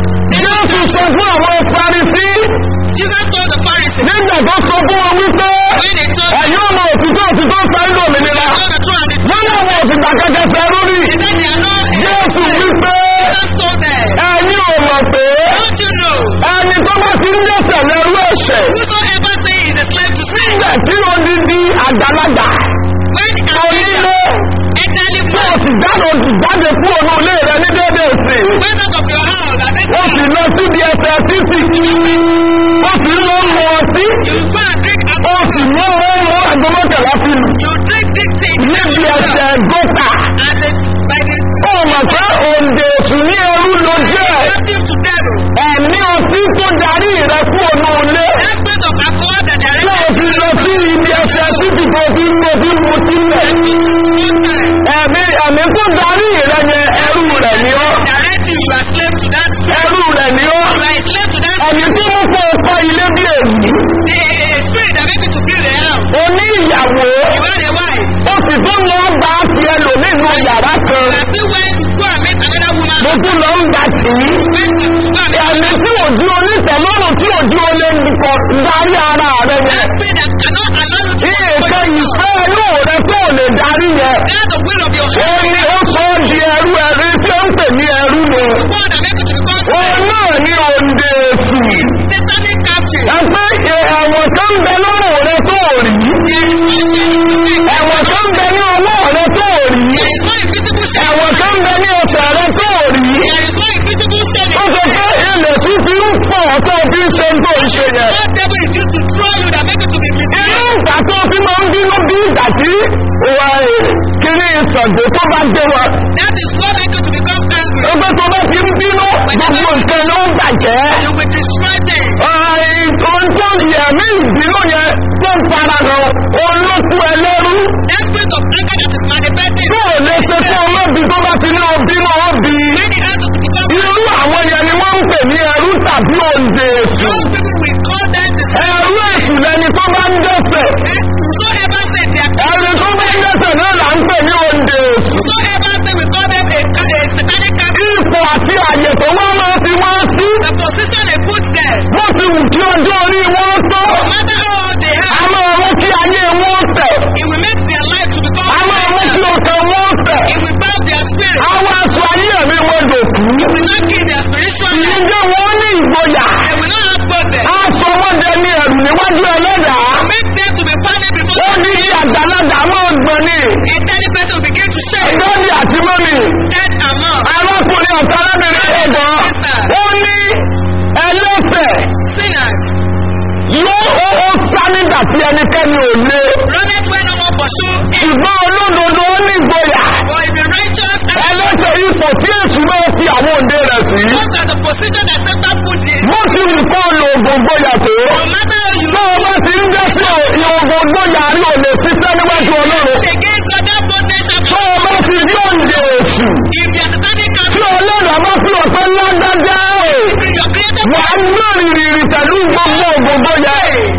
jésù sọ fún àwọn parisí Jesus told the Pharisees nígbà tó sọ fún wọn wípé when they told ẹ̀yin ọmọ òtítọ́ òtítọ́ sáré òmìnira. told the truth and the wọ́n ní àwọn òsìgbà kẹ́kẹ́ fẹ́ lórí. He said they are not jésù wípé Jesus told them ẹ̀yin ò mọ̀ pé don't you know ẹni tó bá ti ń dẹ́sẹ̀ lẹ́rú ẹ̀ṣẹ̀. whosoever say he is a slave to sin nígbà tí ó di di àgbàlagbà when an onílé elderly tí man o sì jáde o sì jáde kúrò ní ilé rẹ ní déédéé sí i. went out of your house and then ó sì lọ síbi ẹsẹ̀ títì. ó sì ń lọ mọ ọtí. you go and drink ó alcohol sì mú owó mú agbọmọkẹlá fi lù. you drink big thing níbi ẹsẹ̀ gòkà. and the by the ó mọ̀ pé òǹdè èsù ní ẹrú ló jẹ́. captive to devil ẹ̀mí ọtí tó darí rẹ kúrò ní ilé. that spirit of alcohol that tí o directed fi lọ sí ibi ẹsẹ̀ títì tó fi ń mọ fi ń mu sílẹ̀. one time ẹ̀mí ẹ̀mí tó darí rẹ yẹn ẹrú rẹ̀ ni ọ́. direct you you are slave to that ẹrú rẹ̀ ni ọ́. you are a slave to that ẹ̀mí tó mú kó o kọ́ ilé bí èyí. the spirit that make you to build a house o ní ìyàwó you are a wife bí ìgbà tí ìwà kiri ìsọ̀gbẹ́ tó bá gbé wọn. That is what make you to become angry. Ẹgbẹ́ tó bá ti ń bínú gbogbo nǹkan ló ń bàjẹ́. You will destroy things. Ohun tó yẹ mí ìbínú yẹn tó ń fara hàn olókùn ẹlẹ́rú. That spirit of anger that is manifesting. Tó ò lè ṣe fún olóbi tó bá ti ní obínú òbí. Many hands to become Irú àwọn yẹn ni wọ́n ń pè ní ẹrú tàbí òǹdè èṣù. Those people we call them the Ẹrú èṣù lẹni tó bá ń dẹ́sẹ̀. Whosoever said they are Ẹni tó bá ń dẹ́sẹ̀ náà là ń pè ní òǹdè èṣù. whosoever say we call them a, a satanic captive. Ipò àti àyè tó wọ́n máa fi wọ́n sí. The position they put there, Wọ́n ti wù kí ọjọ́ orí wọn tó. no matter how old they A are, máa mú kí ayé wọn tẹ̀. it will make their life to become A máa mú kí better. ọkàn wọn tẹ̀. It will bow their spirit. Àwọn aṣọ ayé ẹ̀mí wọn dòkú. It will not kill their spiritual life. Ìjẹ́ wọn ní ìgboyà. They will not have boldness. Aṣọ wọn dẹ ní ẹ̀rù níwájú ẹlẹ́dàá. Make them to be panic before Ó ní kí àgbàlagbà máa gbọ̀n ní. a tiny person will begin to shake. Ẹ̀dọ́dì àti mọ́mì. Dead and mom. Arákùnrin ọ̀tá arábìnrin ẹ̀gbọ́n. Ó ní ẹlẹ́sẹ̀ Sinners. yóò ó ó sá nígbà tí ẹnikẹ́ni ò lé. Runneth when no one pursue him. Ṣùgbọ́n olódodo ó ní ìgboyà. For if the righteous and Ẹlẹ́sẹ̀ ipò tí èṣù náà fi àwọn òǹdè rẹ̀ sí. those are the position that Satan put in. Bó ti wù kó lo ògùn gbóyà tó. No matter how you Tó o bá ti ń dẹ́sẹ̀ ìhòògùn gbóyà rí ò lè ṣiṣẹ́ níwájú Ọlọ́run. against God, that boldness shall Tó o bá ti rí òǹdè èṣù. If they are satanic Tí captive, Ọlọ́run bá fi ọ̀sán lágbájá ẹ̀. your creator Wà á lórí rìrì pẹ̀lú gbogbo ògùn gbóyà.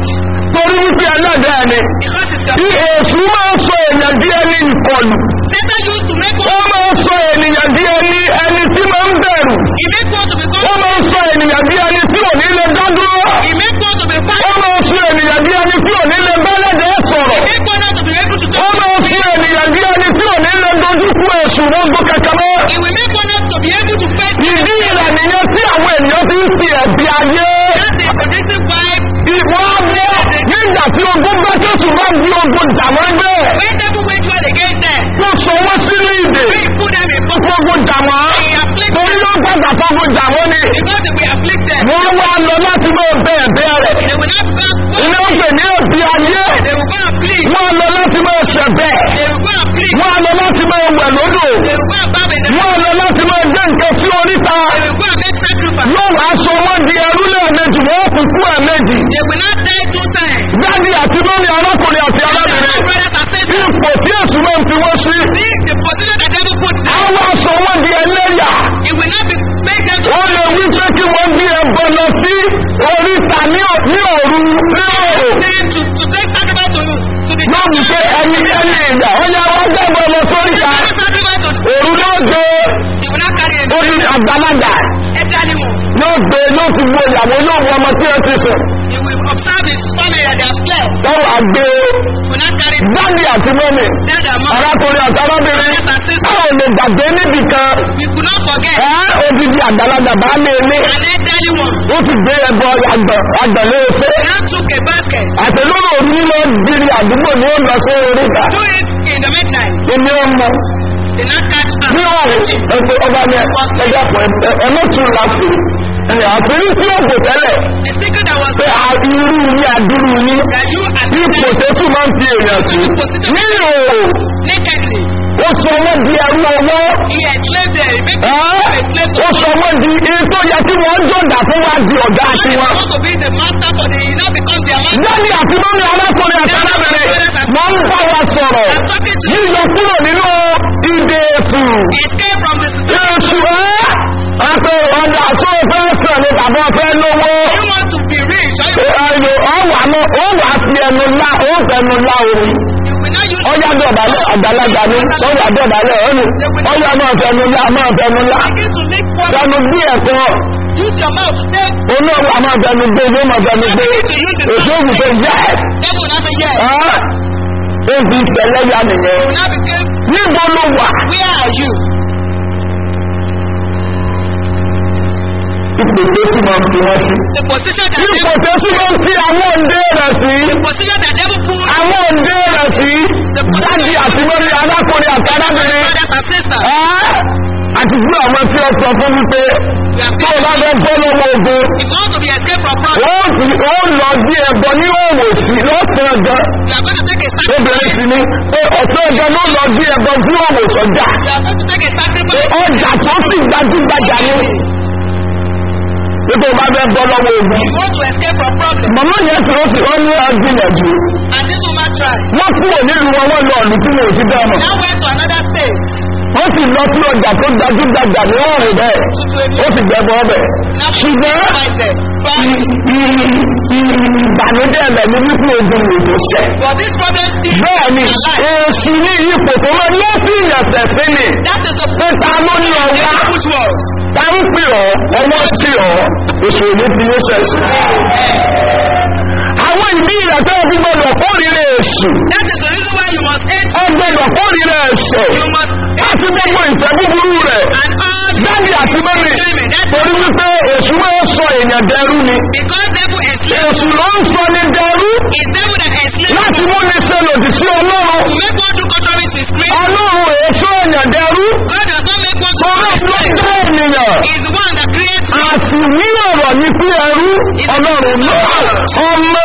Torí wípé ẹlẹ́dàá ni. because it's your Bí èṣù máa ń sọ èèyàn di ẹni ìkọlù. Satan used to make Ó one, máa ń sọ ènìyàn di ẹni ẹni tí máa ń bẹ̀rù. he make one to Ó become, máa ń sọ ènìyàn di ẹni tí ò ní lè dádúró. he make one to be Ó fast, máa ń sọ ènìyàn di ẹni tí ò ní lè bẹ́lẹ́dẹ̀ sọ̀rọ̀. he make one not to be able to Ó go. máa ń sọ ènìyàn di ẹni tí ò ní lè dojú kú èṣù gbogbo kẹ̀kẹ́ mọ́. He will make one not to be able to face Ìdí ìrẹ̀ nìyẹn tí àwọn ènìyàn fi ń fi ẹ̀bi ayé. That is the reason why Ìwọ́n á bọ́ nígbà tí ogun bá Jésù bá di ogun jàmọ́ bẹ́ẹ̀. when devil wage war against them, Tó sọ wọ́n sínú ìdè. we put them in box. Ogun jàmọ́. He afflict Torí them ló gbàgbà fọ́gun jàmọ́ ni. because they will afflict them. Wọ́n wá lọ láti máa bẹ̀ẹ̀ bẹ́ẹ̀rẹ̀. They will not become Ilé ń pè ní òbí ayé. They will go and plead. Wọ́n lọ láti máa ṣẹ̀ bẹ́ẹ̀. They will go and plead. Wọ́n lọ láti máa wẹ̀ lódò. They will go and bow in the Wọ́n lọ láti máa gbé nǹkan sí oríta. They will go and make sacrifice. Yóò wá sọ wọ́n di ẹrú lẹ́ẹ̀mejì, wọ́n kú kú ẹ̀mejì. They will not die two times. Dádì àti mọ́mí arákùnrin àti They are arábìnrin. brothers and sisters. Ipò tí èsù máa ń fi wọ́n sí. This the position that devil puts them. Àwọn aṣọ wọn di ẹlẹ́yà. It will not be make them to Wọ́n lè wí pé kí wọ́n gbé ẹbọ lọ sí oríta ní ò- ní òru ní òru. them to, to take sacrifice to you. To the Wọ́n mú pé ẹni ẹni ìgbà wọ́n yá wọ́n gbẹ́bọ lọ sóríta. Take sacrifice to Òru ló gbé They will not carry a orí àgbàlagbà. every animal. Yóò gbé yóò ti wo ìyàwó yóò wọ ọmọ tí ó ti sùn. He will observe his family that they have slept. Wọ́n wà gbé He will not carry dádì àti mọ́mí. dead and mom. Arákùnrin àti arábìnrin. Brothers and sisters. Báwo lè gbàgbé níbì kan? We could not forget Ẹ́ odidi àgbàlagbà bá lé ilé. an elderly one. Ó ti gbé ẹbọ àgbà àgbàlẹ́ efe. He now took a basket. Àtẹ̀lóró òní lọ diri àdúgbò ní ó lọ sí oríta. Do it in the midnight. Èmi ọmọ They now catch up. ní ọ̀rùn ẹgbẹ́ ọba ní ẹgbẹ́ pọ̀ ẹmọ́tún láti. Ẹ̀yà àfẹ́rí tí ó kò tẹ́lẹ̀ The secret that was pé a irú ní àdúrú ní that you and ipò tó tún máa ń fi èèyàn sí. Ní òòrùn, nakedly. ó sọ wọ́n di ẹrú ọwọ́. He enslaved them. He made Ẹ́ them a slave to ó sọ wọ́n di iye tó yẹ kí wọ́n jọ̀dá fún wa di ọ̀gá When àti they wọn. want to be the master for the, he now become their master. Jáde àti mọ́mí arákùnrin àti arábìnrin máa ń bá wa sọ̀rọ̀. I'm talking to you. Yíyọ kúrò nínú ìdè èsù. Escape from the situation. Èsù ẹ́. Àpẹ ọ̀dà tó fẹ́ sàn ní tàbí ọ̀fẹ́ lówó. You want to be rich. Or you, Ẹ̀rọ ọ̀wà mọ́ ó wà fi ẹnu lá ó fẹnu lá omi. you will not use Ọjà dọ̀bálẹ̀ àgbàlagbà ni ọjà dọ̀bálẹ̀ ọ̀nù. Ọjà máa fẹnu lá máa fẹnu lá. begin to lick water. Fẹnu bí ẹ̀kọ́. Use your mouth. Take. Olóòwò àmọ́ fẹnu gbé ló máa fẹnu gbé. Èso òkùnkùn yẹ́s. Devil will not say yes. Ó fi tẹ̀lẹ́yà nìyẹn. You will not become. Níbo ló wà? Where are you? Ipò tó sì máa ń fi wọ́n sí. The position that Ipò devil, tó sì máa ń fi àwọn òǹdé rẹ̀ sí. the position that devil put Àwọn òǹdé rẹ̀ sí. Jáde àti lórí arákùnrin àti arábìnrin. brothers and sisters. Ẹ́ àti fún àwọn tí ó sọ fún wípé You are tó o bá fẹ́ bọ́ lọ́wọ́ ogun If you want to be escaped from problem, ó sì- ó lọ bí ẹbọ ní òwò sí lọ́sàn-án gan you are going to take a obìnrin sì sacrifice. ni pé ọ̀sán gan ló lọ bí ẹbọ fún òwò sọ́jà You are going to take a sacrifice. ọjà tó sì gbajúgbajà ní nípa bá fẹ́ bọ́ lọ́wọ́ ogun. You want to escape from problem. màmá yẹn tí wọ́n fi wọ́n ní ọgbìyànjú And this woman tried. wọ́n kúrò nílùú wọn wọ́n lọ ọ̀lù tí wọn ò ti dá ọmọ. Now went to another state. wọ́n sì lọ sí ọjà tó gbajúgbajà ní ọ̀rùn bẹ́ẹ̀ ó sì gbẹ́bọ ọbẹ̀. Now ṣùgbọ́n fight them. But, ìbànújẹ́ ẹ̀bẹ̀ ní wípé ogun lòdò ṣẹ̀. but this problem still bẹ́ẹ̀ ni èsì ní ipò tó máa ní ó sì yàtẹ̀ sí ni that is the pé ta ló ní ọwá put was. ta ń pè ọ́ ọwọ́ sí ọ́ èso òní fi ó ṣẹ̀ṣẹ̀. àwọn ìbí ìyàtọ̀ òbí gbọdọ̀ kórìíra èsù That is the reason why you must hate. ọgbọdọ̀ kórìíra ẹ̀ṣẹ̀ You must láti gbogbo ìfẹ́ búburú rẹ̀ and all dáàbì àti mọ́mì torí wípé èsù máa ń sọ èèyàn dẹrú ni because devil enslave èsù ló ń sọ ní dẹrú is devil that enslave láti mú ní ṣe lòdì sí ọlọ́run to make one do contrary to his grace. ọlọ́run èso èèyàn dẹrú God does not make one to ọlọ́run ló do dá ènìyàn He is the one that creates man. àti ní ọ̀rọ̀ ní pé ẹrú ọlọ́run náà ọmọ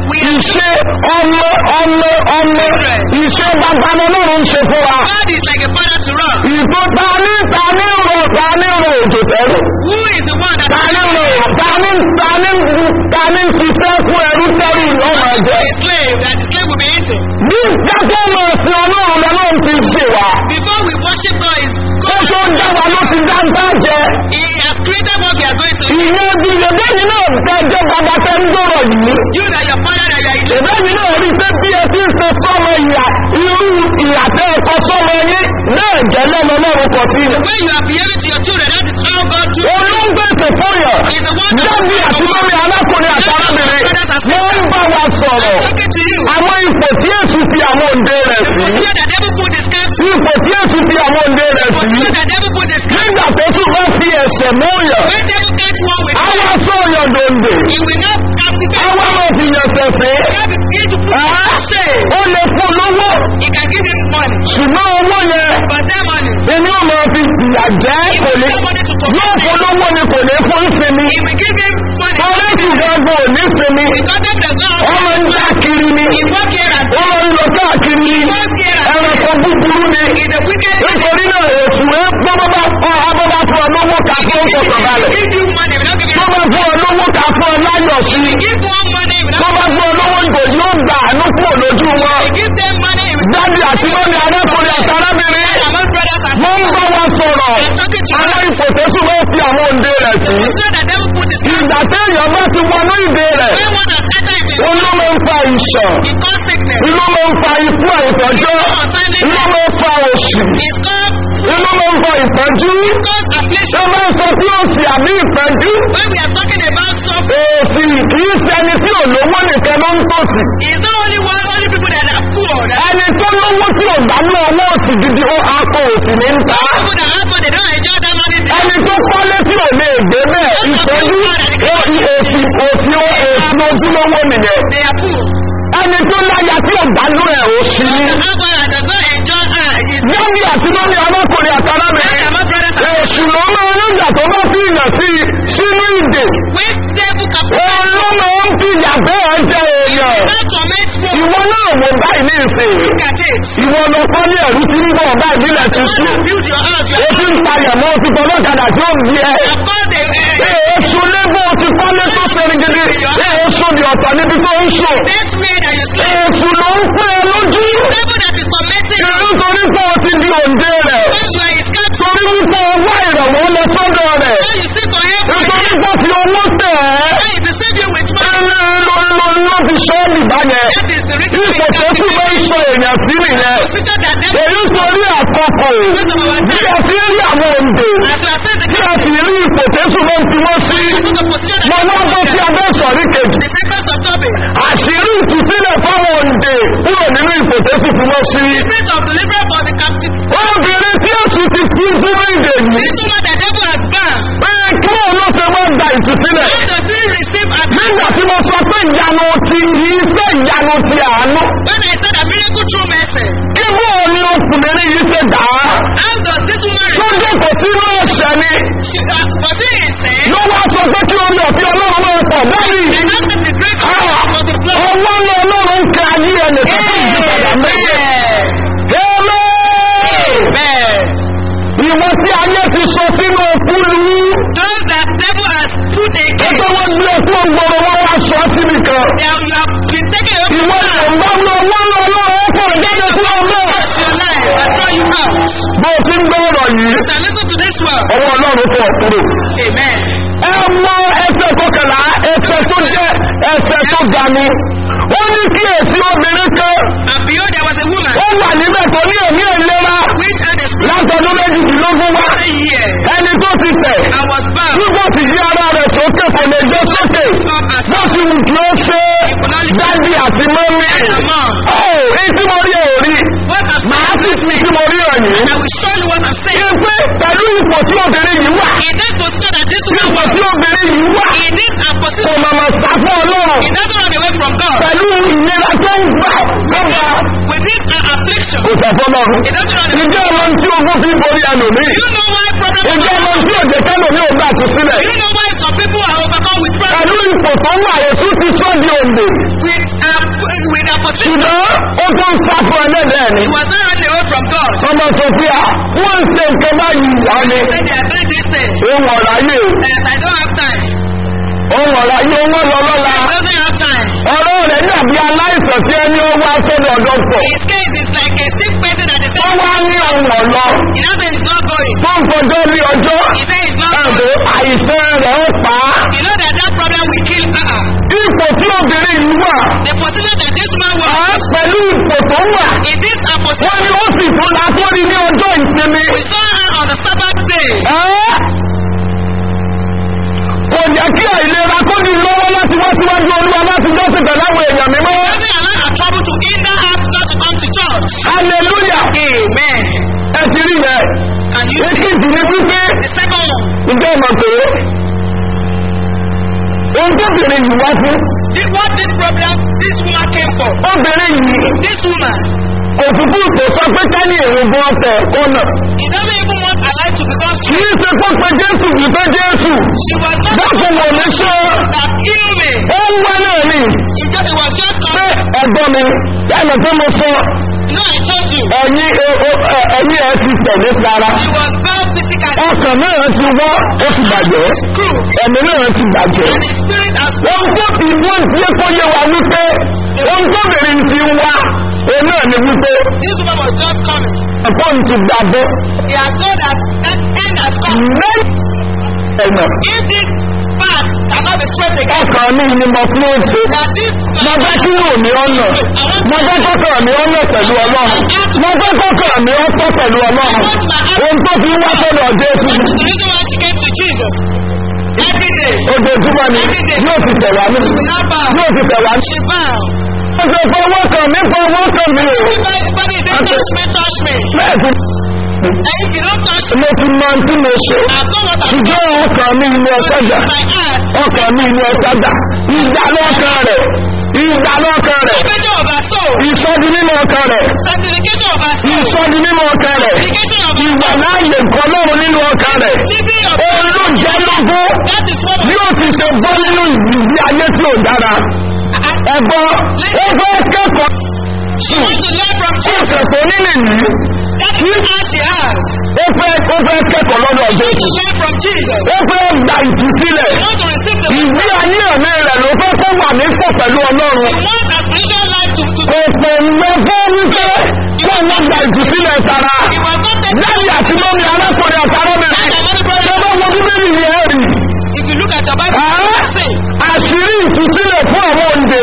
ìṣe ọmọ ọmọ ọmọ ìṣe bàbá ọlọ́run ṣe fún wa God is like a father to us. ìtò ta ní ta ní rò ta ní rò òjò tẹ́rù Who is the one that ta ní rò ta ní ta ní ta ní ṣiṣẹ́ fún ẹrú tẹ́rù lọ́mọ ẹ̀jẹ̀ a slave that the slave will be eaten? bí dákọ́ mọ̀ sí ọlọ́run lọ́lọ́run ti ṣe wa Before we worship God, is ó God tó dá wa ló ti dá ń tá jẹ He has created what we are going to eat. ìyẹn bí ìyẹ̀bẹ́ni náà tẹ́jọ́ bàbá tẹ́ ń dọ̀rọ̀ yìí You that your father that you are eating. ìbẹ́ni náà rí pé bí ẹ ti ń ṣe sọ́mọ ìyà irú ìyàtẹ́ ẹ̀kọ́ sọ́mọ yín náà jẹ́ lọ́mọ lọ́run kọ̀ sí The way you are behaving to your children, that is how God do. olóńgbèsè fóyàn He is the one that dábì àti lórí alákùnrin àti arábìnrin wọ́n ń bá wa sọ̀rọ̀ talking to you. àwọn ipò tí èsù fi àwọn òǹde rẹ̀ The sí position that devil put his cap to. ipò tí èsù fi àwọn òǹde rẹ̀ The sí position that devil put his cap nígbà tó tún bá fi ẹ̀sẹ̀ múyàn When devil catch one with àwọn sọ̀yàn dòǹdè he will not captivate. àwọn ọmọ fi yàn sẹ̀sẹ̀ God will begin to put him to shame. ó lè fún lówó He can give him money. ṣùgbọ́n owó yẹn But that money, inú ọmọ fi ìyà jẹ́ he kò will ní give money to yóò torment fún him. lówó ni kò ní fún sinmi He will give him money. ọlọ́sùn gbọ́gbọ́ ò ní sinmi Because devil does not wọ́n máa ń dá kiri ni He work here and wọ́n máa ń lọ káàkiri ni he work here and ẹranko búburú ni He's a wicked man. nítorí náà èsù ẹ gbọ́dọ̀ kọ́ abọ́dá fún ọ lówó ká fún ọkọ̀ balẹ̀ He give you money, he will not give you tó bá fún ọ lówó ká fún ọ láyọ̀ sí i Give one money, he will tó not bá fún ọ lówó ìgò yóò gbà àánú kúrò lójú wọn He give them money, he will dábì àti lónìí arákùnrin àti arábìnrin among brothers and wọ́n ń bá wa sọ̀rọ̀ àwọn ipò tó tún wọ́n fi àwọn òǹde rẹ̀ sí So that devil put his hand. ìgbà téèyàn bá ti wọnú ìdè rẹ̀ When one has entered his ó ló máa ń fa ìṣàn he called sickness. inú máa ń fa ikú àìtọ́jọ́ inú máa ń fa òṣì It's called, inú máa ń fa ìtọ́jú it's called affliction. ṣé máa ń sọ sí òsì àbí ìtọ́jú When we are talking about suffering, òsì kìí ṣe ẹni tí ò lówó nìkan ló ń tòsí it's not only one, only people that are poor, that ẹni tó lówó tí ò bá ní owó òsì gidi ó akọ òsì ní ń ta people that have money, they don't enjoy that money. They ẹni tó kọ́lé tí ò lè gbé bẹ́ẹ̀ ìtọ́jú ó òsì òsì òsì ojúlówó nìyẹn they are poor. ẹni tó láya tí ò bá ní ẹ̀ òsì ní. The husband that does not enjoy her is Yọ́nì àti lórí arákùnrin àtàlábẹ̀rẹ̀. That's my brothers and Èṣù ló máa ń nígbà tó bá fi ìyàn sí i sínú ìdè. when devil can Òun ló máa ń fi ìyà bẹ́ẹ̀ jẹ èèyàn. not torment one, Ìwọ náà wò báyìí ní ìsìn. look at it. Ìwọ lọ kọ́ ní ẹ̀rú tí ń bọ̀ báyìí nílẹ̀ ti When sùn. you build your house, you Ó ti ń palẹ̀ mọ́ ti tọ́ lọ́kadà tí ó bí ẹ. are called a, a, Èṣù lébò ti kọ́lé tó sẹ́ni gidi. Èṣù ni ọ̀tọ̀ níbi tó ń sùn. best way that you sleep. Èṣù ló ń pẹ́ ẹ lójú. Devil that is tormenting you, Nítorí pé o ti di òǹdè rẹ̀. when you are his cat, Torí wípé ọwọ́ ìrànwọ́ lọ sọ́dọ̀ rẹ̀. when you seek for help, from Nítorí him, pé fi owó tẹ̀ ẹ́. when he deceive you with money, Ló ló ló fi sọ́ọ̀lì báyẹn. that is the reason Ipò why tó tún máa ń sọ èèyàn sí nìyẹn. position that devil Èyí torí àkọ́kọ́ bí a fi rí àwọn òǹdè. as you are saying the Bí a sì rí ipò tó tún máa ń fi wọ́n sí. the position Mo that wá bọ́ sí abẹ́ sọ̀rí kejì. the seconds of topic, Àṣírí ìtúsílẹ̀ fáwọn òǹdè kúrò nínú ipò tó tún fi wọ́n sí. spirit of deliverance for the captive. Obìnrin tí èsù ti fi sínú ìdè yìí. This woman that devil has bound, Pé kí òun ló ṣe máa ń gba ìtúsílẹ̀. how does he receive at Nígbà tí mo sọ pé ìyanu ti iṣẹ́ ìyanu ti àánú. when I said a miracle through mercy? Ibú òun ni ọkùnrin yìí ṣe dà á. How does this woman Tó receive jókòó sínú ga ni ó ní kí èsì obìnrin kan And behold, there was a woman ó wà níbẹ̀ tó ní èmi ìlera which had a spirit látọdún méjìdínlógún wá of a year ẹni tó ti tẹ̀ and was bound nígbà tí yí ara rẹ̀ sókè kò lè jẹ́ sókè up as bó ti wù kí ó ṣe dádì àti mọ́mí a man. ó èyí tí mo rí ẹ̀ ò rí What has màá sì fi tí mo rí ẹ̀ yìí I will show you what I'm saying. ṣe pé pẹ̀lú ipò tí obìnrin yìí wà In that position that this woman ipò was, tí obìnrin yìí wà in this and kò position, màmá sá fún ọlọ́run he doesn't run away from God. pẹ̀lú ìnira tó ń gbà lọ́gbà With this uh, affliction, kò sọ fún ọlọ́run he doesn't run away. ìjọ ọmọ tí ogún fi ń borí ẹlòmíì You know why problems ìjọ ọmọ tí òjò kẹlòmíì ò gbà tó sílẹ̀ You know why some people are overcome with problems pẹ̀lú ipò tó wà ètú ti sọ́ di òǹdè with uh, with their position? ṣùgbọ́n ó tó ń sá fún ẹlẹ́dẹ̀ẹ́ ni He was not running away from God. ọmọ sofia wọ́n ń ṣe nǹkan báyìí wá ní He said they are doing this thing. ohun ọ̀ráyè That I don't have time. ohun ọ̀ráyè owó lọ lọ́la He doesn't have time. ọ̀rọ̀ rẹ̀ dàbí aláìsàn tí ẹni ó wá sọ́dọ̀ dọ́kítọ̀ His case is like a sick person that is ó wá ní ohun ọ̀lọ́ He doesn't say he's not going. tó ń fọjọ́ ní ọjọ́ He said he's not ẹ̀bùn going. àìsàn rẹ̀ ó pa á You know that that problem will kill her. ipò tí obìnrin yìí wà The position that this man á was pẹ̀lú ipò tó wà in this wọ́n position, ní ó sì fún látọ́rí ní ọjọ́ ìsinmi we saw her on the Sabbath day. ẹ́ kò jẹ́ kí àìlera kó di lọ́wọ́ láti wá síwájú olúwa láti jọ́sìn pẹ̀lú àwọn èèyàn mímọ́ Doesn't allow her trouble to hinder her not to come to church. hallelujah Amen. ẹ ti rí yẹn Can you see èkejì ni wípé the second one? ìjọ ọmọ pé ohun tó bèrè yìí wá fún This, what this problem this woman came for? obìnrin yìí This woman, òfúfú kò sọ pé ká ní èrò gan ọ̀tẹ̀ kọ́nà he doesn't even want her life to become kì í ṣe kó pe jésù kì í pé jésù She was not dákun wò ní ṣe that heal me. ó ń wá náà ni He just, it was just pé come. ẹ̀gbọ́n mi ẹnì tó mo sọ No, I told you. ẹ̀yìn ẹ̀yìn ẹ̀ ti tẹ̀lé sára She was bound physically. ọkàn náà ti wọ́ ó ti bàjẹ́ Screw. ẹ̀mí náà ti bàjẹ́. And the spirit has ohun tó fi wọ́n ti yẹ kó yé wa wípé ohun tó bèrè ń ti wá òun náà ni wípé This woman was just coming. ọ̀pọ̀ ń ti gbàgbọ́ He has known that that end has come. mẹ́rin ẹ̀nà If this path cannot be straight again, ọkàn mi ni mo fún ètò that this mo fẹ́ kí rò mí ọ̀nà mo fẹ́ kọ́kàn mi ọ̀nà pẹ̀lú ọlọ́run mo fẹ́ kọ́kàn mi ọ̀tọ̀ pẹ̀lú ọlọ́run ohun tó fi wá sọ́dọ̀ jésù That's the reason why she came to Jesus. Every day. ojoojúmọ́ ni yóò ti tẹ̀ wá ní Without bow. yóò ti tẹ̀ wá ní. She bowed. ó ṣe fọwọ́ kàn mí fọwọ́ kàn mí o Everybody say, touch me, touch me. bẹ́ẹ̀ ti And if you don't touch me, mo ti mọ ohun tí mo ṣe I've done what I've done. ṣùgbọ́n ọkàn mi ni ọ̀sẹ̀jà My heart. ọkàn mi ni ọ̀sẹ̀jà ìgbà lọ́kàn rẹ̀ ìgbà lọ́kàn rẹ̀ Salvation of our soul. ìsọdi nínú ọkàn rẹ̀ Sanctification of our soul. ìsọdi nínú ọkàn rẹ̀ Sanctification of our ìwà soul. láàyè nǹkan lọ́run nínú ọkàn rẹ̀ Living of òun ló jẹ́ lógún That is what bí ó ti ṣe bọ́ nínú ìgbé ayé tí ò dára ẹ̀gbọ́n ó fẹ́ kẹ́kọ̀ọ́ she wants to learn from Jesus. ẹ̀sẹ̀ nílẹ̀ yìí That is all she has. ó fẹ́ ó fẹ́ kẹ́kọ̀ọ́ lọ́dọ̀ To jésù learn from Jesus. ó fẹ́ gba ìtúsílẹ̀ She wants to receive the ìgbé ayé ẹ̀mí rẹ̀ ló fẹ́ kó wà nípò pẹ̀lú ọlọ́run She wants a spiritual life to, to kò pè mọ́ fún wípé kó wọ́n gba ìtúsílẹ̀ tara He was not taken. lẹ́yìn àti lórí arákùnrin àtàrọ́bìnrin tó bá wọ bíbélì yẹn rí If you look at your Bible, Ah. you will see. àṣírí ìtúsílẹ̀ fún àwọn òǹdè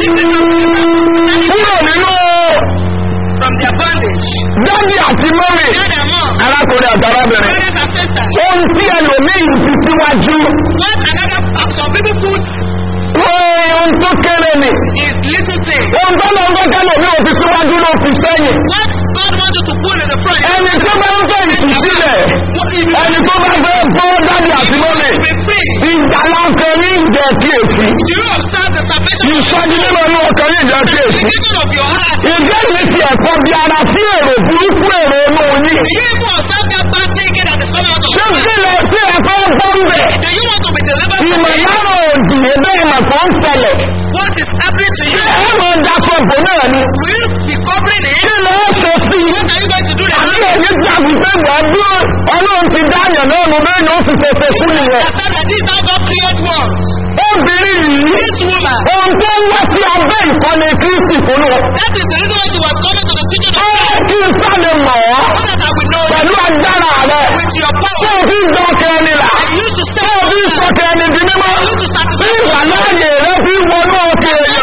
kúrò nínú From their bondage. dádì àti mọ́mì Dad and mom. arákùnrin àtàrọ́bìnrin Brothers and sisters. ohun tí ẹlòmíì fi síwájú What another, uh, some people put ohun tó kéré ni is little thing. ohun tó lọ ń gbé kẹlòmíì ò fi síwájú ló fi sẹ́yìn What God wants you to put in the front. ẹni tó bá ń fẹ́ ìtúsílẹ̀ What if you ẹni tó bá fẹ́ fọ́ dádì àti mọ́mì want to be free? ìgbàlá ọkàn ní ìjọ kíyèsí Do you observe the salvation of ìsọjí nínú ọmọ ọkàn ní ìjọ kíyèsí the of your heart? ìjẹ́ ìwé ti ẹ̀kọ́ bí ara sí èrò burúkú èrò inú yín Do you even observe that bad thinking that is coming out of ṣé your kí lọ sí ẹ̀kọ́ gbọ́ ń bẹ̀ Do you want to be delivered from ìmọ̀ it? yàrá òdì ẹgbẹ́ ìmọ̀ kan ń ṣẹlẹ̀ What is happening to ṣé you? ẹ máa da sọ̀bù náà ni Will you be covering it? kí ló ń ṣe sí i What are you going to do àbí then? èyí gbàgbé pé gbàgbé ọlọ́run ti dáyàn náà nù bẹ́ẹ̀ ni ó ti tètè fún nìyẹn Accept that this is how God create world. obìnrin yìí This woman, ohun tó ń wá sí abẹ́ ìkọ́ni kristi fún un that is the reason why she was coming to the teaching of ó God. kí n sáré mọ̀ ọ́ So that I will know you pẹ̀lú agbára rẹ̀ with your tó power. o fi ń dọ́kẹ́ ẹni là And you to tó say o fi ń sọkẹ́ ẹni di mímọ́ you to tí satisfy ìwà láàyè rẹ fi wọnú òkè èèyàn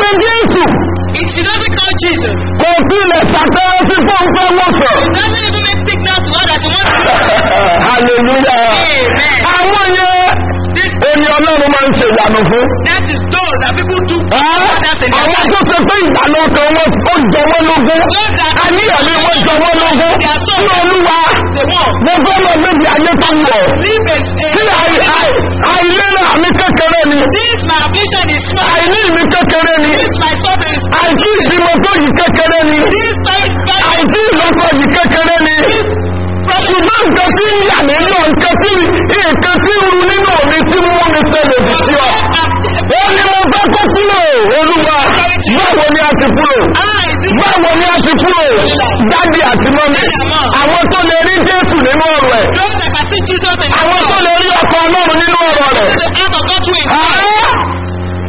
jésù If she doesn't call Jesus, kò tilẹ̀ ṣàtẹ́wọ́ sí pọ́ńpẹ́ wọ̀sán. it doesn't even make signal to her that she wants to. hallelujah. Amen. àwọn yẹn This, èmi ọlọ́run máa ń ṣe ìyanu fún. that is those that people do. That's in their àwọn life. tó ṣe pé ìdáná kan wọn ó jọ wọn lógún. Those that àníyàn ni wọ́n jọ wọn lógún. They are so sí olúwa they want. mo fẹ́ lọ méjì ayé tó wọ̀. Live a, tí a, àì- àì- àìlera mi kékeré ni. this my affliction is small. àìní mi kékeré ni. This my suffering is àìsí ìbímọ tó yìí kékeré ni. This time, àìsí ìlọ́kọ yìí kékeré ni. ṣùgbọ́n nǹkan tí ń yà mí lọ nǹkan tí nǹkan tí ń ru nínú mi tí mú mi ṣẹlẹ̀ jù sí ọ. ó ní mo fẹ́ kó kúrò olúwa báwo ni a ti kúrò báwo ni a ti kúrò dáàdì àti mọ́mí àwọn tó lè rí jésù nínú ọ̀rọ̀ ẹ̀ Those that can see Jesus in àwọn tó lè rí ọkọ̀ ọlọ́run nínú ọ̀rọ̀ rẹ̀. the heart of God through his Àá!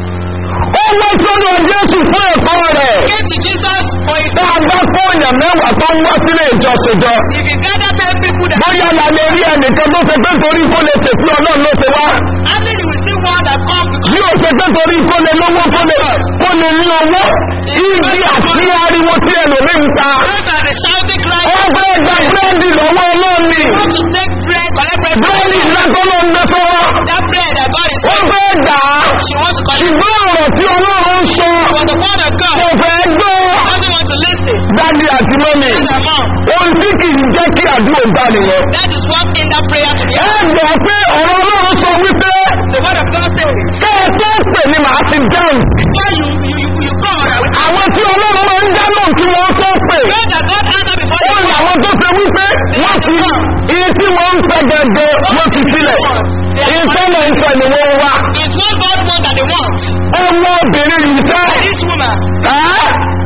ó wá sọ́dọ̀ jésù fún ẹ̀kọ́ rẹ̀. Came to Jesus for his tá a bá kó èèyàn mẹ́wàá tó ń wá sílé ìjọsìn jọ. If you gather ten people that bóyá la lè rí ẹnìkan tó ṣe pé torí kó lè tètè ọlọ́run ló ṣe wá. after you will see one that come because bí o ṣe pé torí kó lè lówó kó lè kó lè ní owó. ibi àti ariwo tí ẹlòmíì ń ta. those are the shouting cry. ó fẹ́ gba búrẹ́dì lọ́wọ́ ọlọ́ọ̀ni. want to take bread, collect bread. búrẹ́dì ìdájọ́ ló ń gbé sọ́wọ́. That bread that God is ó fẹ́ gbà á. she wants to collect. ṣùgbọ́n ọ̀rọ̀ tí ọlọ́run sọ But the word of God kò fẹ́ gbọ́. doesn't want to listen. dádì àti mọ́mì. That's the mom. ohun tí kì í jẹ́ kí àdúrà gbà nìyẹn. That is what in that prayer to be ẹ gbọ́ pé ọ̀rọ̀ ọlọ́run sọ wípé The word of God says, kẹ́ ẹ tó pè ní màá ti dáhùn. before you you you, you call, I will àwọn tí ọlọ́run máa ń dáná kí wọ́n tó pè. know that God answer before ó you ní call. àwọn tó ṣe wípé wọ́n ti iye tí wọ́n ń fẹ́ gẹ́gẹ́ wọ́n ti sílẹ̀. iye tó lọ ń fẹ́ ni wọ́n wá. It's what God wants that they want. ọmọbìnrin yìí fẹ́. This woman, ẹ́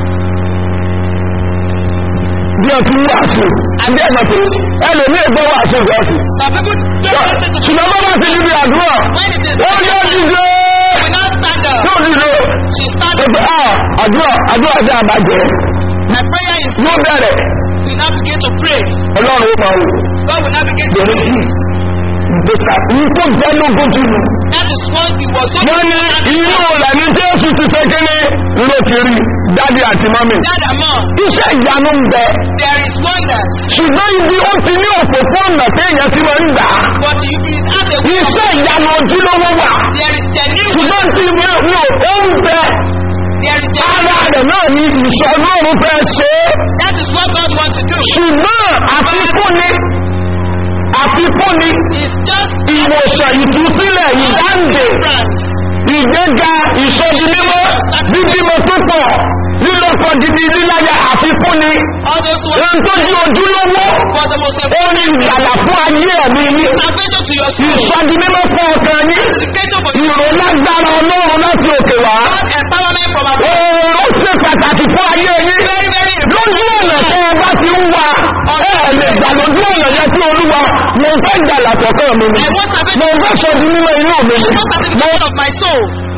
bí o ti wàásù àbí ẹ̀ máa tẹ̀lé ẹlòmíì gbọ́ wàásù ìgbàsù. some people don't listen to ṣùgbọ́n bá wà sí níbi àdúrà when it is ó yọ dídé we not stand up. yóò dídé. She stand Ṣé up. pé ah àdúrà àdúrà jẹ́ àbájẹ́ My prayer is yóò bẹ̀rẹ̀ we now begin to pray. ọlọ́run ó máa wò God will now begin to bẹ̀rẹ̀ pray. sí ìgbésà nǹkan jẹ́ lógún jù lọ. That is what it was so wọ́n ní inú ọ̀là ní jésù ti ṣe kíní ló kiri dádì àti mọ́mì. Dad and mom, iṣẹ́ ìyanu ń bẹ there is wonders, ṣùgbọ́n ibi ó ti ní òpópónà téèyàn ti máa ń gbà á. but you is at a way. iṣẹ́ ìyanu ojúlówó wà There is genuine ṣùgbọ́n tí mi ò mi ò ó ń bẹ There is ara genuine rẹ̀ náà ní ìṣọ́ ọlọ́run fẹ́ ṣe é. That is what God wants to do. ṣùgbọ́n àfikún ni àfikún ni It's just ìwòsàn ìtúsílẹ̀ ìdáǹdè France. ìgbéga ìsọdi mímọ́ bíbímọ púpọ̀ lílọ́pọ̀ gidi líláyà àfikún ni All those who ohun tó di ojúlówó for the most ó important ní ìgbàlà fún ayé ẹ̀mí ní salvation to your soul. ìsọdi mímọ́ fún ọkàn ní Education for your ìrò lágbára ọlọ́run láti òkè wá God empowerment from above. ó ó ṣe pàtàkì fún ayé yín Very, very lójú ọ̀nà tó o bá ti ń wá ẹ lè gbà lójú ọ̀nà yẹn tí olúwa mo fẹ́ gbàlà kọ̀ọ̀kan mi ni I want mo salvation. fẹ́ sọ di mímọ́ inú mi ni I want sanctification of my soul.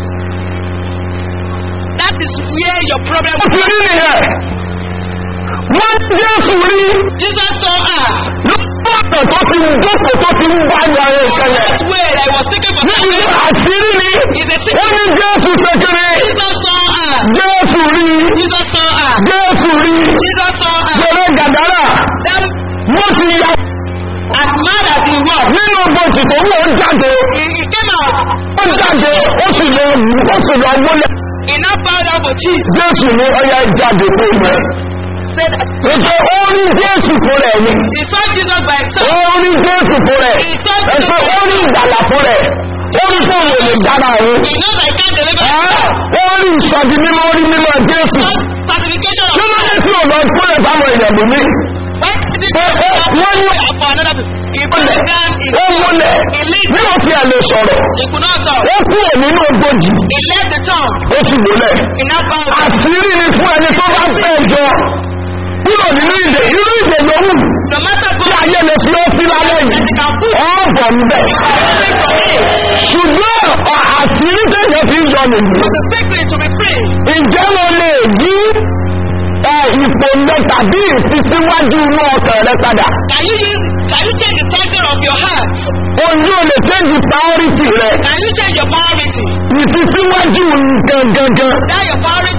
That is where your problem mo ti rí nìyẹn wọ́n jésù rí Jesus saw her. lójú ọ̀nà tó ti ń jókòó tó ti ń bá ìwà rẹ̀ On ṣẹlẹ̀ that way that I was taken for níbi salvation. àṣírí ni Is a ó secret. ní jésù kékeré Jesus saw her. jésù rí Jesus saw her. jésù rí Jesus saw her. gbèrè gàdárà Then, wọ́n ti ya as mad as he was, nínú bòtì tó wọ́n jáde he, he came out. ó jáde ó sì lọ wù ó sì lọ wọlé He now bowed down for Jesus. jésù ní ọyá jáde kó yẹ Said that ètò ó rí jésù fún rẹ̀ ni he saw Jesus by himself. ó rí jésù fún rẹ̀ ètò ó rí ìgbàlà fún rẹ̀ ó rí fún òun lè dára òun He knows I can't deliver. ó rí ìsọdí mímọ́ ó rí mímọ́ jésù Not certification kí of ló dé tí ò lọ fúnlẹ̀ fáwọn èèyàn lómi When did Eh, eh, wọ́n ní- for another people? He put it down in ó múlẹ̀ He lead. bí ó fi àlè sọ̀rọ̀ He could not talk. ó kúrò nínú ogójì He left the town. ó sì múlẹ̀ He now bowed down. àṣírí ni fún ẹni tó bá fẹ́ jọ kúrò nínú ìdè irú ìdè yòówù No matter tí God, ayé lè fi ó sí lálẹ́ that yìí he can put ọ̀bọ̀ ń bẹ̀. something from him. ṣùgbọ́n ọ̀- àṣírí tẹ̀yẹ fi ń yọ nìyí. The secret to be free. ǹjẹ́ mo lè yí ẹ, ìpòǹdẹ tàbí ìfisíwájú inú ọkàn rẹ padà? Can you use, can you change the title of your heart? ojú ò lè change priority rẹ Can you change your priority? ìfisíwájú gangan That your priority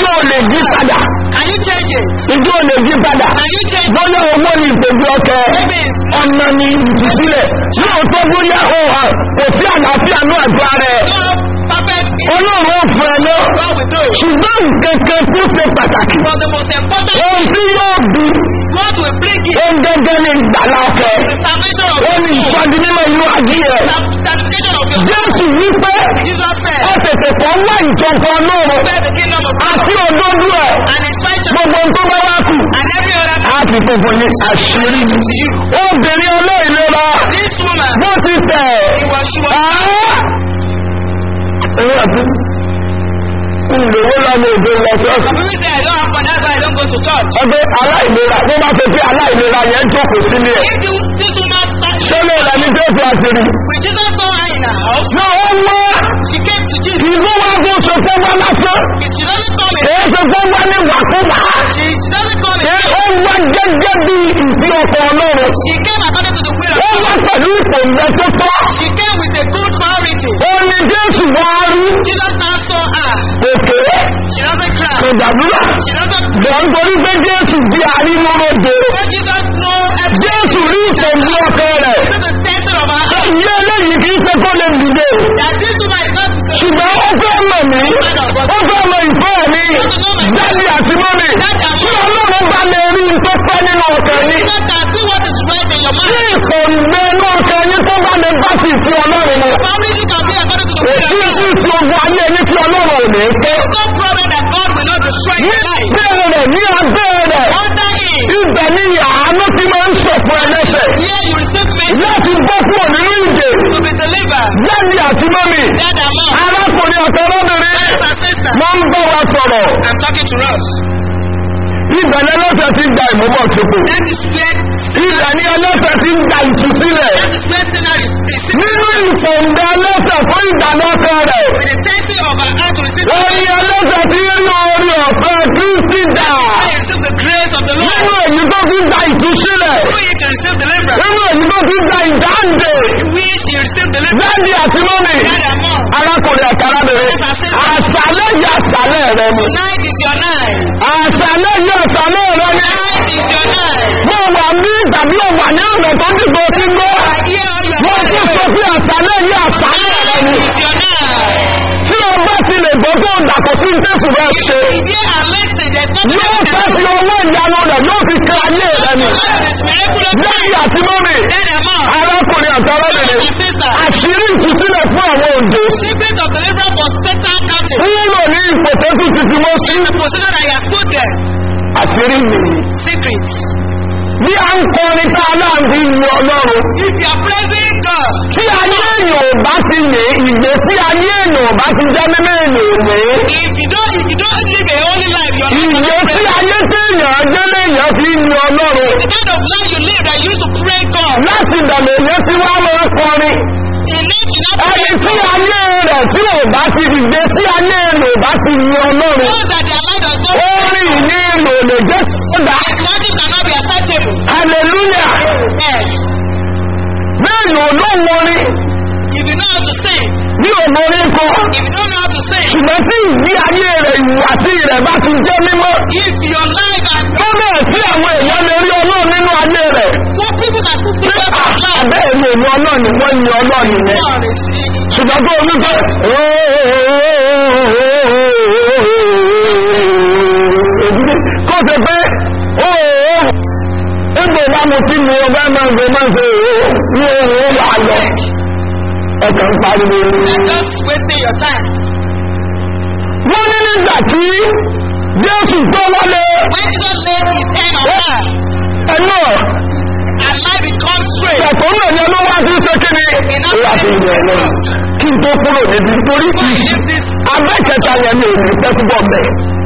ìjọ ò lè yí padà Can you change it? ìjọ ò lè yí padà Can you change it? bóyá owó ni ìpèjú ọkẹ Maybe it's ọmọ ni ìtúsílẹ̀ lóòótọ́ bóyá ó hàn kò sí àlàáfíà ní àjọ rẹ̀ not perfect. in ọlọ́run ó fún ẹ náà God will do it. ṣùgbọ́n nǹkan tó ṣe pàtàkì But the most important ohun tí yóò bí God will bring it. ohun gẹ́gẹ́ ní ìgbàlá ọkẹ The salvation of ó your ní soul. ìsọdí mímọ inú ayé rẹ̀ Sanctification of your soul. jésù wípé Jesus said, ó tètè kọ́ wá ìjọba ọlọ́run Prepare the kingdom of God àti òdodo ẹ̀ and its righteousness gbogbo tó bá wá kù and every other á fi funfun ní àṣírí to you. obìnrin olóìlera This woman, bó ti tẹ̀ it was, she was ẹ̀rọ àti ìlówó lọ́mọ òde lọ sọ́ọ̀sì Some people say I don't have money, that's why I don't go to church. ọgbẹ́ aláìlera bó bá fẹ́ pé aláìlera yẹn jókòó sílé ẹ̀ If you, this woman started, sọ́lé rẹ̀ ní jésù àṣírí when Jesus saw her in her house, náà ó wá she came to Jesus. ìlú wa bó ṣe fẹ́ wá lásán She doesn't come in. èé ṣe fẹ́ wá ní wàkúwà She, she doesn't come in. ó wá gẹ́gẹ́ bí ìfi ọkọ̀ ọlọ́run She came according to the will ó of wá God. pẹ̀lú ìpòǹgbẹ tó tọ́ She came with a good priority. ó ní jésù wá rí Jesus now saw her. òkè She doesn't kò cry. dàdúrà She doesn't. bọ̀ nítorí pé jésù bí arímọ́ròdè So Jesus know everything. jésù rí ìpòǹgbẹ ọkọ rẹ̀ This is the tension of her heart. ìyá eléyìí kì í ṣe kó lè dìde That this woman is not because ṣùgbọ́n ó fẹ́ mọ̀ mí ó fẹ́ mọ ìfẹ́ mi dáàbì àti mọ́mì tí ọlọ́run bá lè rí n tó pẹ́ nínú ọkàn ní Jesus can see what is right in your tí mind. ìkòǹgbẹ inú ọkàn yín tó bá lè bá sì fi ọlọ́run mu Family can be according to the will èyí of tí God. ti ogun ayé ní tí ọlọ́run ò ní pé There's no problem that God will not destroy ní your life. bẹ́ẹ̀ rẹ̀ ní abẹ́ rẹ̀ Under him, ibẹ̀ ní àánú tí máa ń sọ̀fún ẹlẹ́sẹ̀ here you receive mercy láti bọ́ kúrò nínú ìdè to be delivered. dáàbì àti mọ́mì Dad and mom, arákùnrin ọ̀tọ̀ ọlọ́bìnrin brothers and sisters, wọ́n ń bọ̀ wá sọ̀rọ̀ I'm talking to us. ibẹ̀ ní ẹlẹ́sẹ̀ ti gba ìmúbọ̀ sípò That is where ibẹ̀ ní ẹlẹ́sẹ̀ ti gba ìtúsílẹ̀ that is where sinner is. is nínú ìfòǹdà ẹlẹ́sẹ̀ fún ìgbàlọ́kọ rẹ̀ with the tension of her heart to receive wọ́n ní ẹlẹ́sẹ̀ tí ń lo orí ọ̀fẹ́ kristi dà I receive the grace of the Lord. nínú èyí tó fi gba ìtúsílẹ̀ Through it you receive deliverance. nínú èyí tó fi gba ìdáǹdè Which you receive deliverance. dáàdì àti mọ́mì Dad and mom, arákùnrin àti arábìnrin àṣàlẹ̀ yìí àṣàlẹ̀ rẹ ni tonight is your night. àṣàlẹ̀ yìí àṣàlẹ̀ rẹ ni Tonight is your night. mo wà ní tàbí ọ̀wà ní ọ̀nà tó dìbò sí gbọ́ I hear all your mo tún sọ prayers. pé àṣàlẹ̀ yìí àṣàlẹ̀ rẹ Tonight ni is your night. tí o bá ti lè gbọ́ tó dàpọ̀ sí jésù bá ṣe If you are listening, there's nothing yóò else fẹ́ you fi can do. owó ìyanu rẹ̀ yóò fi kan ayé rẹ ni This miraculous lẹ́yìn àti mọ́mì Dad and mom, arákùnrin àti arábìnrin and sister, àṣírí ìtúsílẹ̀ fún àwọn òǹdè secret of deliverance for Satan captive. wúlò ní ipò tó tún ti fi mọ́ sí The position that you have put there. àṣírí nìyí Secrets. bí a ń kọrin tá a náà fi yin ọlọ́run If you are praising God, tí ayé èèyàn ò bá ti yè ìgbé tí ayé èèyàn ò bá ti jẹ́ mímọ́ èèyàn òwe if you don't, if you don't live a holy life, you are not ìgbé going to tí pray. ayé tí èèyàn gbé léèyàn fi yin ọlọ́run The kind of life you live that you used to pray God. láti ìdàmọ̀ èèyàn tí wọ́n máa kọrin In it, you not ẹni pray tí God. ayé rẹ̀ tí ò bá ti ìgbé tí ayé èèyàn ò bá ti yin ọlọ́run Know that their life does not orin ìní èèyàn ò lè jẹ́ sódà His worship cannot be acceptable. hallelujah Yes. bẹ́ẹ̀ ni olóhùn orin If you know how to sing, ní òmòrin kan if you don't know how to sing, ṣùgbọ́n tí ìgbé ayé rẹ̀ ìwàsí rẹ̀ bá ti jẹ́ mímọ́ if your life and tó bẹ́ẹ̀ tí àwọn èèyàn lè rí ọlọ́run nínú ayé rẹ̀ what people can put pé people in life, àbẹ́ẹ̀ ni èmi ọlọ́run ni wọ́n yin ọlọ́run yẹn God is ṣùgbọ́n tó omi pé kó ṣe pé ẹgbẹ́ bá mo tí mi ọgbẹ́ máa ń gbé máa ń ṣe ní ohun wà lọ ẹ̀kẹ́ ń pariwo ní. You're just wasting your time. wọ́n ní nígbà tí jésù tó wọlé When Jesus laid his hand on her, ẹ̀nà and life becomes straight. ẹ̀kọ́ náà ni ọlọ́wọ́ àti ṣe kíni láti ìlú ẹ̀rọ kí n tó kúrò níbi nítorí Why leave this? abẹ́kẹta yẹn ni èmi fẹ́ túbọ̀ bẹ̀.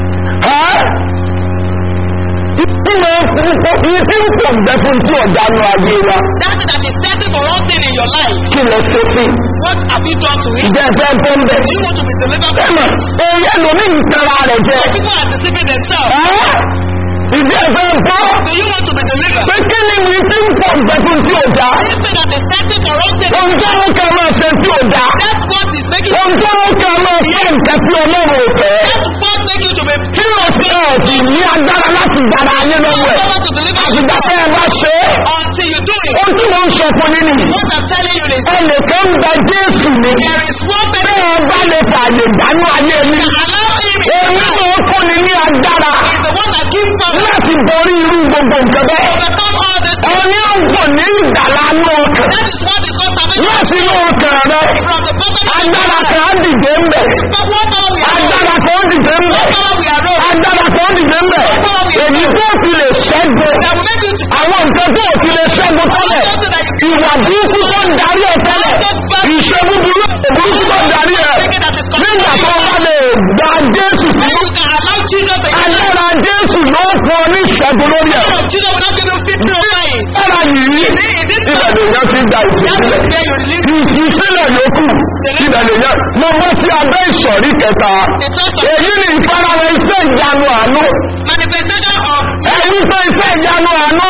Ìtumọ̀ ìfi tí ń pọ̀ gbẹ fún tí ọ̀dà nu ayé wa That thing that is setting for one thing in your life, kí lọ ṣe sí. what have you done to it? Ìjẹ́ ẹ̀fẹ́ tó ń bẹ̀. Do you want to be delivered from Bẹ́ẹ̀ni, it? èyí ẹlòmíì ń tara rẹ̀ jẹ. People are deceiving themselves. Ìjẹ́ ẹ̀fẹ́ bọ́. Do you want to be delivered? Pé kí ni mi tí ń pọ̀ gbẹ fún tí ọ̀dà? This thing that is setting for one thing, Ohun tó ń kẹ́ máa ṣe tí ọ̀dà. that's what is making Ohun tó ń kẹ́ máa fẹ́ nǹkan tí ọlọ́run ò fẹ́. that's what making you to be Kí ló ẹ̀ sì ní agbára láti gbàrà ayé lọ́wọ́ ẹ̀ Power to deliver àtìgbà tẹ́ ẹ bá ṣe é until you do it. ó tí mo ń sọ fún yín nìyí What I'm telling you is ẹnìkan ń gba jésù ni there is one bẹ́ẹ̀ person ẹ bá lè fààyè dánú ayé mi allow him in èmi your tó life. fún ni ní agbára He's the one that gives power láti borí irú gbogbo nǹkan bẹ́ẹ̀ overcome all this. ẹni ó ń pò ní ìdàlánú ọkàn That is what is called salvation láti inú ọkàn rẹ from the bottom of agbára the kan á dìde ń bẹ̀ But what power we are agbára kan ó dìde ń bẹ̀ What power we are rose agbára kan ó dìde ń bẹ̀ èyí tó fi lè ṣẹ́gun that will make you to àwọn nǹkan tó fi lè ṣẹ́gun tẹ́lẹ̀ so that you ìwà burúkú tó ń darí ẹ̀ tẹ́lẹ̀ ìṣe búburú burúkú tó ń darí ẹ̀ think that is nígbà tó bá lè gba jésù sí Then you can allow Jesus to agbára jésù ló fún ọ ní ìṣẹ́gun lórí ẹ̀ of Jesus will not give you victory over it. agbára yìí ibẹ̀ lèèyàn ti gba That ìtúsílẹ̀ is where you release ìtúsílẹ̀ yòókù ibẹ̀ lèèyàn mo bọ́ sí abẹ́ ìsọ̀rí kẹta the thoughts of èyí ni ìfarahàn iṣẹ́ ìyanu àánú manifestation of ẹ̀yí pé iṣẹ́ ìyanu àánú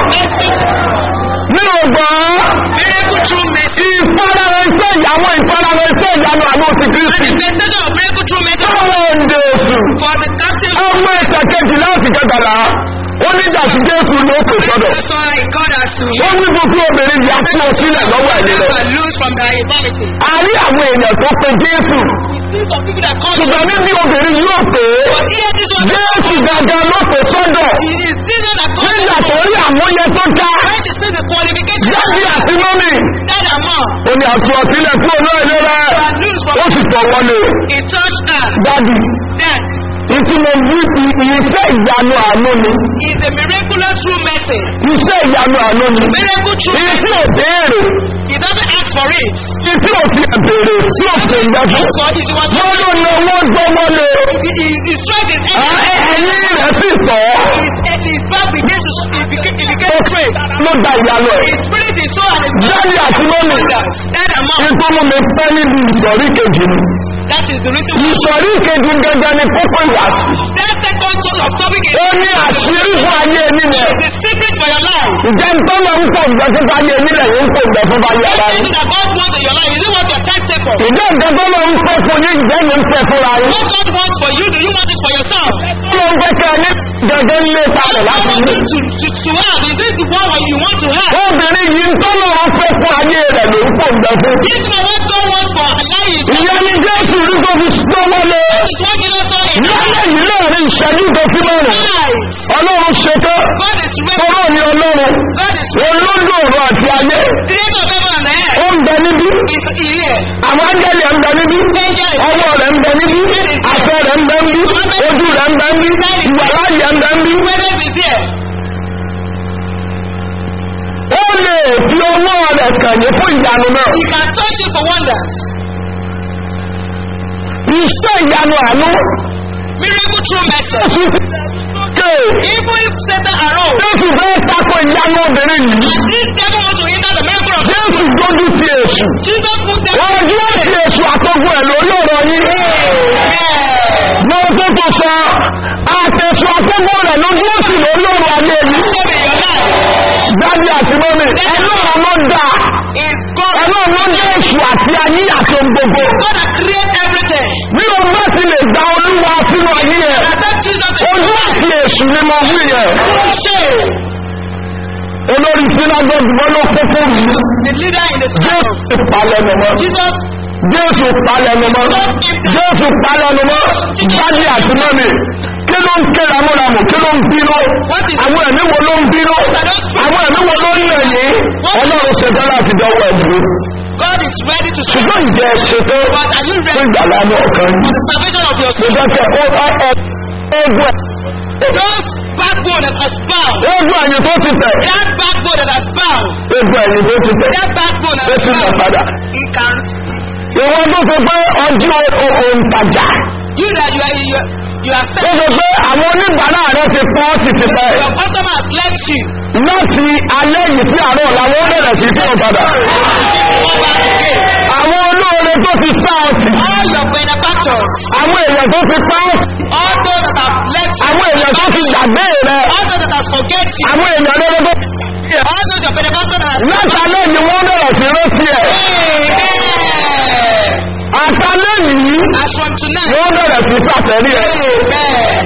nínú ọgbọ̀n miracle through mercy. ìfarahàn iṣẹ́ ìyàwó ìfarahàn iṣẹ́ ìyanu àánú ti kristi Manifestation of miracle through mercy táwọn òǹdè òsù for the captive. ọmọ ẹ̀sẹ̀ kejì láti kẹtàlá ó ní ìdàtí jésù ló kò sọ́dọ̀ That's why God has to ó ní gbogbo obìnrin yà fún ọ sílẹ̀ lọ́wọ́ ẹ̀mí rẹ̀ never lose from their infirmity. a rí àwọn èèyàn tó pe jésù See some people that call ṣùgbọ́n níbi obìnrin yóò pé But here this one jésù gangan ló kò sọ́dọ̀ it is Jesus that calls nígbà tó rí àmúyẹ tó dá When she see the qualification jáde àti mọ́mì that amount ó ní àtú ọtílẹ̀ fún olú ìlera that lose ó from sì tọ̀ wọlé he touched her. dádì That ìtumọ̀ wí iṣẹ́ ìyanu àánú ni is a miraculous true mercy. iṣẹ́ ìyanu àánú ni Miracle true iye tí mercy. ò béèrè He doesn't ask for it. iye tí ò fi ẹ̀bèrè tí ò pè ìgbà fún So if you want wọ́n ló na wọ́n gbọ́ wọlé he, he straight his ẹ̀yìn rẹ̀ sì tọ̀ his, his back begins to he became, he ó became straight. ló da ìyanu ẹ̀ His spirit, his soul, and his jáde àti mọ́mì that amount. nítorí mo mi pẹ́ níbi ìsọ̀rí kejì ni That is the reason why ìsọ̀rí kejì gẹ́gẹ́ ni kókó ìwàsù that second tool of topic is ó ní àṣírí fún ayé nílẹ̀ the secret for your life. ìjẹ́ ntọ́nà ń pò ìgbẹ́ fún ayé nílẹ̀ yìí ń pò ìgbẹ́ fún ayé ara What yìí is it that God wants in your life? Is it what you're tested for? ìjẹ́ ìjẹ́tọ́nà ń pè fún yín ìjẹ́ ní ń pè fúnra yín What God wants for you, do you want it for yourself? ó ló ń pẹ́ kẹ́ ní gẹ́gẹ́ ń lé parẹ̀ What láti God ní. wants you to, to, to have? Is it the one what you want to have? obìnrin yìí ntọ́nà ń pè fún ayé rẹ̀ ló ń pò ìgbẹ́ fún. This is what God wants for life. is ìyá ni jésù rí tó fi tó wọlé It's what Jesus saw in lálẹ́ yìí láàrin ìṣẹ́jú tó fi mọ́rùn life. ọlọ́run ṣetán God is ready. tọ́rọ̀ ni ọlọ́run God is olódò ọ̀rọ̀ àti ayé creator of heaven and earth. ó ń bẹ níbí Is here. àwọn ángẹ́lì ẹ̀ ń bẹ níbí ọwọ́ rẹ̀ ń bẹ níbí àṣẹ rẹ̀ ń bẹ níbí ojú rẹ̀ ń bẹ níbí ìwàláyé ń bẹ níbí Presence is here. ó lè fi ọwọ́ rẹ̀ kànyé fún ìyanu náà He can touch you for wonders. iṣẹ́ ìyanu àánú Miracle through mercy. jésù ké Even if Satan arose, jésù fẹ́ tako ìyanu obìnrin yìí and this devil want to hinder the miracle of jésù dójú ti èṣù Jesus put them wọ́n ojú òsì èṣù àtọ́gbọ́ ẹ̀ lórí ọ̀rọ̀ yín mo tó tó sọ àtẹ̀sù àtọ́gbọ́ rẹ̀ lójú òsì lórí ọ̀rọ̀ ayé yìí in your life. dábì àti mọ́mì ẹlọ́run ló dá Is God. ẹlọ́run ló dá èṣù àti ayé àti ohun gbogbo God that create everything. bí o bá ti lè gba olúwa sínú ayé ẹ̀ Accept Jesus as ojú àti èṣù ni mo wí yẹn shame. olórí sinagogue wọn ló kó fún mi The leader in the school. jésù palẹ̀nu mọ́ Jesus jésù palẹ̀nu mọ́ jésù palẹ̀nu mọ́ dábì àti mọ́mì kí ló ń ké ramúramù kí ló ń bínú What is- àwọn ẹ̀mí wo ló ń bínú àwọn ẹ̀mí wo ló ń lẹ̀ yìí ọlọ́run ṣe tán láti dánwò ẹ̀dùn God is ready to save. ṣùgbọ́n ìjẹ́ ṣetán But are you fún ready ìgbàlá ní ọ̀kan for yìí the salvation of your mo soul? fẹ́ kẹ́ ọ ọ ọ ogun Those backbone that has bound. ogun ẹ̀yìn tó ti tẹ̀ That backbone that has bound. ogun ẹ̀yìn tó ti tẹ̀ That backbone that ó has ti tẹ̀ bound. padà He can. ìwọ́n tó fi pé ọjọ́ òǹtajà You that you are you, are- you are tó set. fi pé àwọn oníbàárà rẹ ti pọ́ ti ti pẹ́ Your customer has left you. láti alẹ́ yìí sí àárọ̀ làwọn ó bẹ̀rẹ̀ sí tí ó padà Come back again. àwọn olóore tó ti sá ọtì All your benefactors. àwọn èèyàn tó ti pa ọ́ All those that have left you. àwọn èèyàn tó ti gbàgbé rẹ All those that have forget you. àwọn èèyàn rere tó All those your benefactors that have láti alẹ́ yìí wọ́n bẹ̀rẹ̀ sí rántí ẹ̀ Amen. àtàlẹ́ yìí As from tonight. wọ́n bẹ̀rẹ̀ sí sàtẹ́rí ẹ̀ Amen.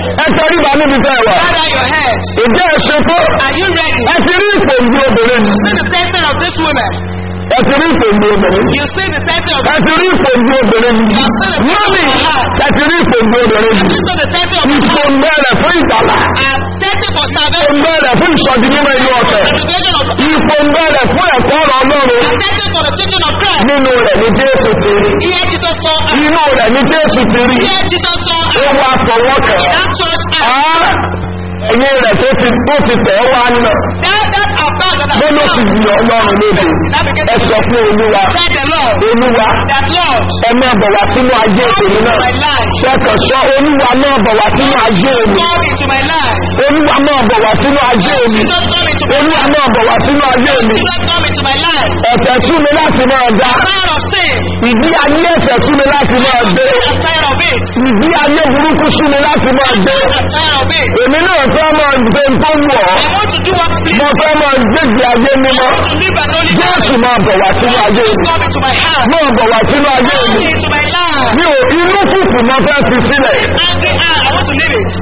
ẹ tẹrí ba níbi tẹ́ ẹ wà. Bow down your head. ìjẹ́ ẹ ṣe tó. Are you ready? ẹ ti rí ìpòǹdì obìnrin yìí. See the testing of this woman. ẹ ti rí ìpòǹdì obìnrin yìí. You see the testing of ẹ ti rí ìpòǹdì obìnrin yìí. mọ́mì ẹ ti rí ìpòǹdì obìnrin yìí. You see the testing of ìpòǹdì rẹ̀ fún ìgbàlá. I'm testing for salvation. ìpòǹdì rẹ̀ fún ìsọdí nínú inú ọ̀tẹ̀. Salvation of ìpòǹdì rẹ̀ fún ẹ̀kọ́ ọ̀rọ̀ ọlọ́run. I'm testing for the teaching of Christ. nínú rẹ̀ ní jésù ti rí. Here Jesus saw us. inú rẹ̀ ní jésù ti rí. Here Jesus saw ó us. wá fọwọ́ kàn án. That church us. Á, ẹ̀yin rẹ̀ tó ti tó ti tẹ̀ ọ́ wá nà. That that about that bó ló ti di ọlọ́run lóde. That became ẹ sọ fún olúwa. Tell the Lord. olúwa That Lord. ẹ máa bọ̀ wá sínú ayé èmi náà. My life. Ṣẹ́kàn sọ olúwa máa bọ̀ wá sínú ayé mi. Come into my life. Olúwa máa bọ̀ wá sínú ayé mi. Jesus come into my Olúwa life. máa bọ̀ wá sínú ayé mi. Jesus come into my life. Ẹ̀fẹ̀ sú mi láti máa dá. Tired of sin. Ìdí ayé ẹ̀fẹ̀ sú mi láti máa dé. I'm tired of it. Ìdí ayé burúkú sú mi láti máa dé. I'm tired of it. Èmi náà fẹ́ máa gbé tó wù ọ́. I want to do what please. Mo fẹ́ máa gbégbé ayé mímọ́. to live an holy Jésù life. máa bọ̀ wá sínú ayé mi. Come into my heart. Máa bọ̀ wá sínú ayé Come mi. into my life. Mi ò inú fùfù mo fẹ́ fi sílẹ̀. Angry heart. I want to live it.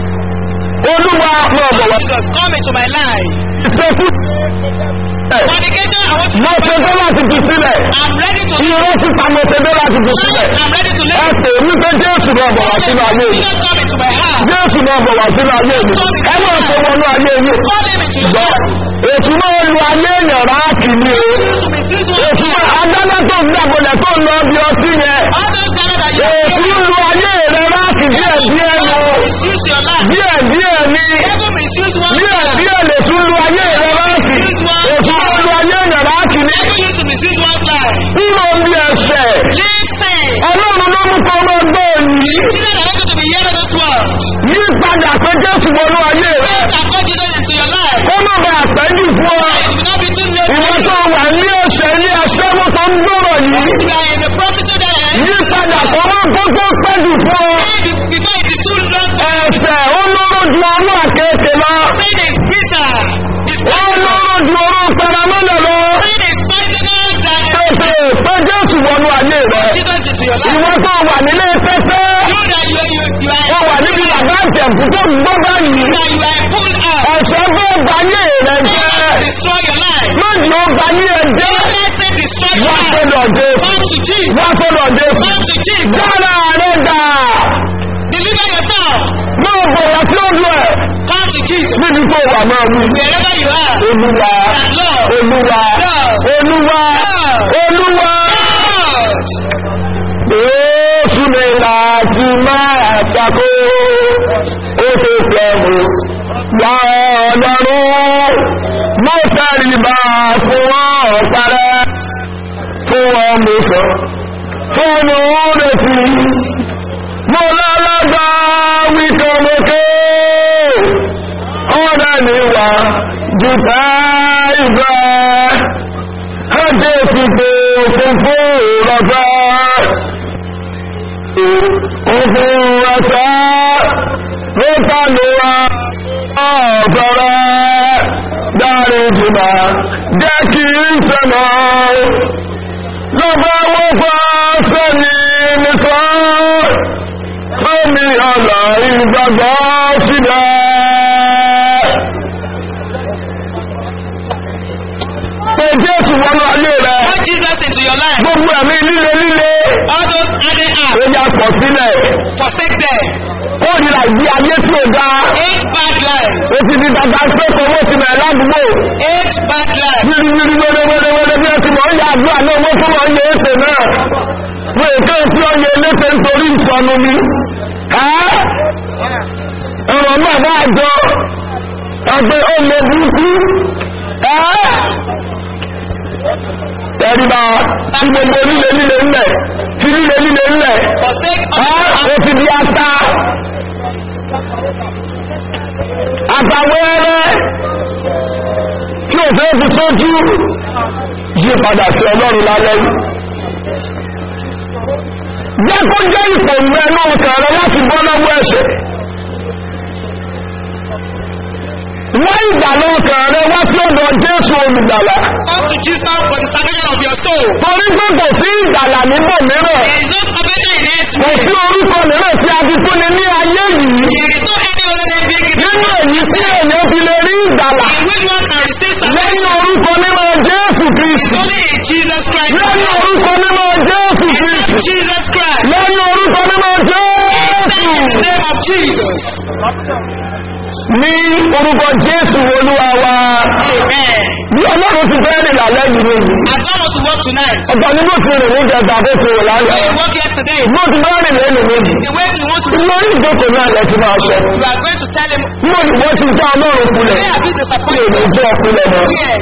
Olúwa máa bọ̀ wá Jesus, come into my life. ìṣẹ́kù. Fornication, I want to Mo ṣe tó láti fi sílẹ̀. I'm ready to live. Irọ́ síta mo ṣe tó láti fi sílẹ̀. I'm ready to live. Ẹ pè mí pé Jésù máa bọ̀ wá sínú ayé mi. Jesus, come into my heart. Jésù máa bọ̀ wá sínú ayé mi. Ẹ máa ṣe wọnú ayé mi. Call him into your Gbọ́, heart. ètù máa lu ayé èèyàn ráàkì ni o. To misuse one Ètù máa adájọ́ tó ń dàgbọ̀lẹ̀ tó ń lọ bí ọtí yẹn. All those things that you Ètù lu ayé rẹ̀ ráàkì díẹ̀ díẹ̀ nu. misuse your life. Díẹ̀ díẹ̀ ni. Devil misuse one Díẹ̀ life. díẹ̀ lè tún lu ayé rẹ̀ ráàkì. Ètù máa lu ayé èèyàn ráàkì ni. Devil used to misuse one's life. Kúrò bí ẹsẹ̀. Leave sin. Ọlọ́run ló mú kọ́ ọmọ gbọ́ òní. Jesus, I want you to be here in this world. Yí padà pé Jésù wọnú ayé rẹ̀. Faith and call Jesus into your life. Kó má bàa pẹ́jù fún ọ. It will not be too late. Ìwọ tó wà ní ọ̀sẹ̀ ní aṣẹ́wó tó ń gbọ́rọ̀ yìí. You are in the prostitute that Yí padà kó má kó tó pẹ́jù fún ọ. before it is too late. Ẹ̀sẹ̀ ó lóró ju ọrún àkéèké lọ. Sin is bitter. It's Ó poisonous. lóró ju ọrún paramọ́lẹ̀ lọ. Sin is poisonous than Pèsè pé Jésù wọnú ayé rẹ̀. Jesus into your life. Ìwọ tó wà nílé pẹ́pẹ́. You that you you you are Ó wà níbi bàbá àjẹ̀kú tó gbọ́ báyìí. that you are pulled out. Ẹ̀sẹ̀ bó bayé rẹ̀ jẹ́. Destroy your life. Méjì ó bayé ẹ jẹ́. Let sin destroy your Wá life. sọ́dọ̀ Jésù. Come to Jesus. Wá sọ́dọ̀ Jésù. Come to Jesus. Dára rẹ̀ dà. Deliver yourself. Máa bọ̀ wá sí ojú ẹ̀. Come to Jesus. Níbi tó wà máa wí. Wherever you are. Olúwa. That Lord. Olúwa. Olúwa. Olúwa. God. Jésù mi láti máa tako. Ó ti pẹ̀lú. Wà ọ̀dọ́rùn. Mo tẹríba fún ọ̀parẹ́. Fún ọmọ sọ. Fún òun retí. Mo lọ́lọ́gbà wíkọ̀mọ́kẹ́. Ọ̀rẹ́ mi wà jùtá ìgbà. Ẹjẹ́ ti pé funfun rọ̀gbà. Funfun rọ̀gbà. Ó tà ní wa ọ̀fẹ́rẹ́. Dárí jùlọ. Jẹ́ kí n sẹ́nà. Lọ́gbà wọ́n fà sẹ́ni nìkan. Fẹ́mi ọ̀nà ìgbàgbọ́ sílẹ̀. Pé Jésù wọnú ayé rẹ̀. Put Jesus into your life. Gbogbo ẹ̀mí líle líle. All those added Ó acts. yà pọ̀ sílẹ̀. Forsake them. Ó nira ìgbé ayé tí ò dáa. Eight bad lives. Ó ti di dada sẹ́kọ̀ owó ti bẹ̀rẹ̀ ládùúgbò. Eight bad lives. Wíri wíri wéré wéré wéré bí ẹ ti mọ̀ ń yà àdúrà náà wọ́n tún mọ̀ ń yẹ èsè náà. Wọ́n èké tí ó yẹ eléte nítorí ìsọnu ni. Ẹ́ ọ̀rọ̀ náà bá jọ ọgbẹ́ ó lè burúkú. Ẹ́ tẹríba tí gbogbo líle líle ńlẹ̀ tí líle líle ńlẹ̀. Forsake all Ẹ́ ó ti di ata. Àtàwẹ́rẹ́ tí ò fẹ́ fi sójú yí padà sí ọlọ́run lálẹ́ yìí. Jẹ́ kó jẹ́ ìpòmù ẹnu ọkàn rẹ láti bọ́ lọ́wọ́ ẹ̀ṣẹ̀. Wọ́n ìgbàlọ́ ọkàn rẹ wá sí ọ̀dọ̀ Jésù olùgbàlà. Come to Jesus for the salvation of your soul. Torí pé kò sí ìgbàlà níbò mìíràn. There is no salvation in it. Kò sí orúkọ mìíràn tí a fi fúnni ní ayé yìí. There is no any other In the name of Jesus. ní orúkọ jésù olúwa wa Amen. bí ọlọ́run ti fẹ́ rìn lálẹ́ yìí ni As I want to work tonight, ọ̀pọ̀ ní bó ti rìn ní ìjọba bó ti rìn when lálẹ́ you work yesterday, bó ti bá rìn lẹ́nu méjì the way he wants to lórí ìjókòó náà lẹ ti máa sọ you are going to tell him, mo ní wọ́n ti dá ọlọ́run kulẹ̀ where have you tí ò ní disappointed? jẹ́ ọkulẹ̀ mọ́ Where?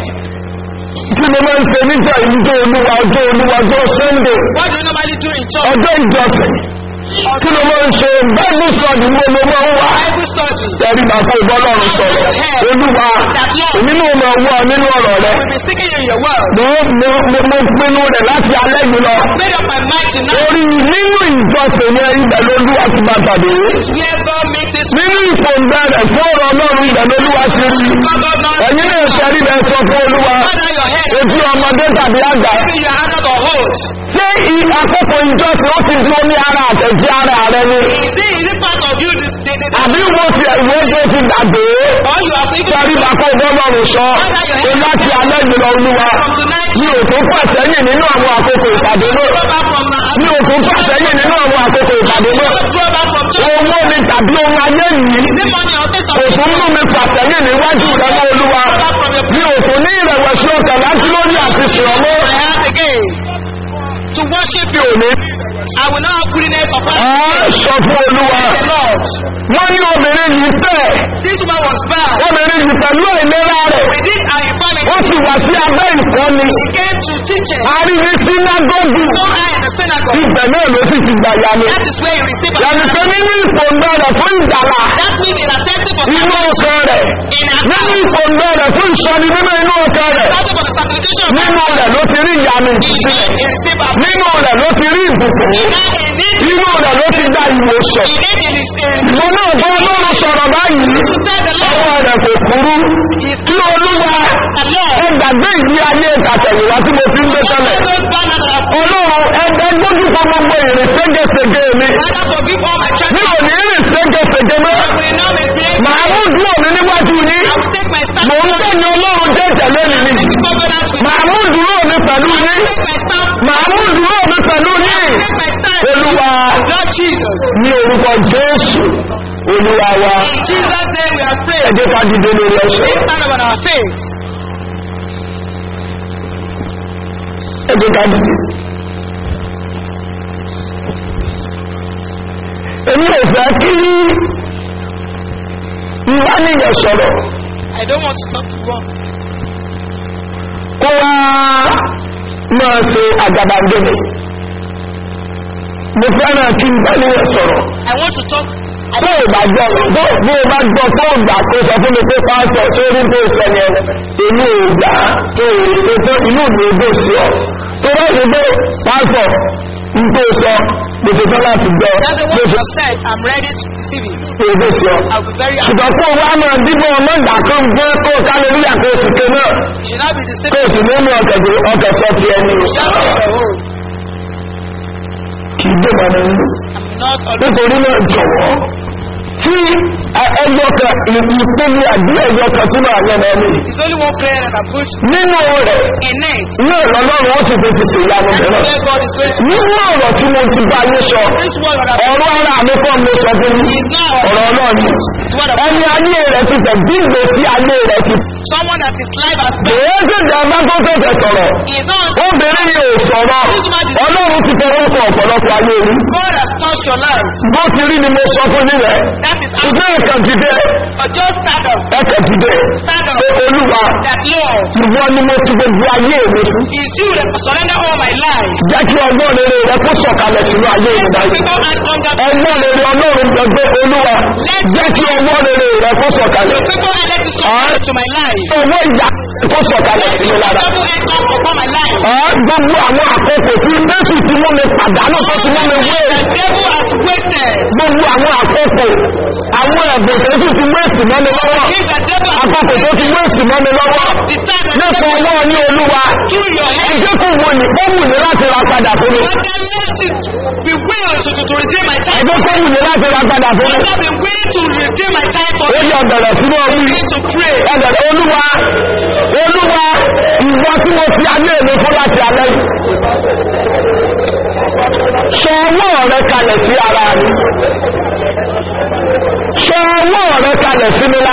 kí ló máa ń ṣe níjà ìjọ olúwa ọjọ́ olúwa ọjọ́ sunday What do you normally do in church? ọjọ́ ìjọsìn kí ló máa ń ṣe bẹ́ẹ̀ni sọ̀dí mo ló máa ń wà Bible study. tẹ̀rí bàbá ìbọ́lọ́run sọ̀rọ̀ olúwa èmi náà máa wọ́ nínú ọ̀rọ̀ rẹ We'll be seeking you in your word. mo mo mo mo pinnu rẹ̀ láti alẹ́ yìí lọ Made up my mind tonight. orí nínú ìjọsìn yẹn ibẹ̀ lolúwa ti bá tàbí This where God make this nínú ìfòǹgbẹ rẹ̀ fún ọ̀rọ̀ ọlọ́run ibẹ̀ lolúwa ti rí God God now. ẹ̀yin náà tẹ̀rí rẹ̀ sọ fún olúwa Father, your head. etí ọmọdé tàbí àgbà Maybe you are adult or old. ṣé i- àkókò ìjọsìn ó ti dúró ní ara àtẹ̀jí ara rẹ ni Is it, is it part of you? This, the, the, àbí wo ti ẹ̀wọ́ tó ti dàgbé or you are thinking tẹ̀rí bàkọ́ ìbọ́lọ́run sọ pé láti alẹ́ yìí lọ olúwa from tonight? mi ò tó pàṣẹ́yìn nínú àwọn àkókò ìpàdé náà Draw back from now. mi ò tó pàṣẹ́yìn nínú àwọn àkókò ìpàdé náà Draw back from church. owó ni tàbí ohun ayé yìí Is it money or things of kò tún mú mi pàṣẹ́yìn níwájú rẹ mọ́ olúwa mi ò tún ní ìrẹ̀wẹ̀sì ọkàn láti lórí àti sùrọ̀mọ́ I have again to worship mi you. ò ní. I will not have goodness of Á heart. sọ fún olúwa The Lord. wọ́n ní obìnrin yìí fẹ́ This woman was bad. obìnrin yìí pẹ̀lú ìlera rẹ̀ With this our infirmity, ó sì wá sí abẹ́ ìkọ́ni he came to teach us. a rí ní sínágọ́gù No eye in the synagogue. ibẹ̀ náà ló sì ti gbà yanu That is where he received yàtọ̀ pé nínú ìfòǹdọ̀ rẹ̀ fún ìdàlà That means in attempting for inú ọkàn rẹ̀ in nínú attempting ìfòǹdọ̀ rẹ̀ fún ìsọni nínú inú ọkàn rẹ̀ for the sanctification of nínú rẹ̀ ló ti rí ìyanu he he received a nínú rẹ̀ ló ti rí ìbùkún he had a need nínú rẹ̀ ló ti gba ìwòsàn he need in his spirit mo náà bọ́ ọlọ́run sọ̀rọ̀ báyìí to tell the Lord ọwọ́ rẹ̀ kò kúrú is kí olúwa the Lord ẹ gbàgbé ìdí ayé ìtàtẹ̀yìnwá tí mo fi ń gbé tẹ́lẹ̀ all those bad that have ọlọ́run ẹgbẹ́ gbójú kan gbogbo ìrìn ségesège mi Father forgive all my mi children ò ní rìn ségesège mọ́ I will not misbehave màá mú dúró mi níwájú yín I will take my stand mò ń gbẹ̀yìn ọlọ́run jẹ́ ìtẹ̀lé mi ni take covenant with màá mú dúró mi pẹ̀lú yín take my stand màá mú dúró mi pẹ̀lú yín take my stand olúwa Lord Jesus ní orúkọ jésù olúwa wa in Jesus name we are ẹ praying jẹ́ ká dìde lórí ẹsẹ̀ let's stand up on our faith ẹ jẹ́ ká dìde. èmi ò fẹ́ kí ìwà nìyẹn sọ̀rọ̀ I don't want to talk to God kó wá máa ṣe àgàbàgebè mo fẹ́ràn kí ìwà nìyẹn sọ̀rọ̀ I want to talk I tó o bá gbọ́ bó bó o bá gbọ́ tó o gbà kó sọ fún mi pé pásítọ̀ tó rí tó sọ yẹn èmi ò gbà tó o ṣe tó inú mi ò gbé sí ọ tó bá ṣe pé pásítọ̀ ń tó sọ gbèsè tó láti gbọ́ That's the gbèsè what you have said. I'm ready to receive it. tó o gbé sí ọ. I'll be very happy. ṣùgbọ́n kó o wá máa dígbọ́ ọmọ ìgbà kan gbé kó o kálóríyà kó o sì ké náà You should not be kó deceived. o sì ní mú ọkẹ̀ tó ọkẹ̀ sọ ti ẹni o. Just take your own. kì í dé mọ́ nínú. I'm not always. nítorí náà jọ̀wọ́ tí ẹjọ́ kan ìpinnu àbí ẹjọ́ kan tí máa yẹn lọ ní. It's only one prayer that I'm going to nínú rẹ̀ in it. ní ìrọ̀lọ́run ó sì fi ti ṣe ìyanu mìíràn. Where God is going to. nínú ọ̀rọ̀ tí mo ti bá yín sọ This word that I'm ọ̀rọ̀ ara mi kọ́ mi sọ fún yín is now. ọ̀rọ̀ náà ni. It's what I'm. ẹni ayé rẹ̀ ti tẹ̀ bí ìgbésí ayé rẹ̀ ti. Someone that is life has spent. èyí sì jẹ́ ọba tó tẹ̀sẹ̀ sọ̀rọ̀. Is not. obìnrin yìí ò sọ̀rọ̀ ọlọ́run ti fọwọ́ kọ ọ̀pọ̀lọpọ̀ ayé rí. God has touched your life. bó ti rí ni mo sọ fún yín rẹ̀. That is how. ìgbé ìkàn dìde But just stand up. ẹ̀kẹ́ dìde. Stand pé up. olúwa That Lord ìwọ ni mo ti gbogbo ayé mi fún. is you that surrender all my life. jẹ́ kí ọgbọ́n rere rẹ kó sọ̀kalẹ̀ sínú ayé mi Let báyìí. people and hunger. ọgbọ́n rere ọlọ́run gbẹgbẹ́ olúwa jẹ́ kí ọgbọ́n rere rẹ kó sọ̀kalẹ̀. People and let it come to my life. owó ìyá kó sọ̀kalẹ̀ sínú lára. Double end come upon my life. Ọ̀, gbogbo àwọn àkókò tí Jésù ti mú mi pàdánù tó ti mú mi wé. The devil has wasted. Gbogbo àwọn àkókò àwọn ẹ̀bùn tó sì ti wéèsì mọ́ mi lọ́wọ́. If the devil has Àkókò tó ti wéèsì mọ́ mi lọ́wọ́. the time that Nípa ọwọ́ ní olúwa. through your head, Ẹjẹ́ kò wò ní ó wù ní láti ra padà fún mi. but then let it be will to, to, to redeem my time. Ẹjẹ́ kò wù ní láti ra padà fún But mi. not be will to redeem my time for Ó me. yẹ ọ̀bẹ̀rẹ̀ sínú ọ̀rú yìí. Begin to pray. Ẹ̀bẹ̀rẹ̀ olúwa olúwa ìwọ tí mo fi ayé mi fún láti alẹ́ yìí. sọ ọwọ́ rẹ kalẹ̀ sí ara mi sọ ọwọ́ rẹ kalẹ̀ sí mi lára.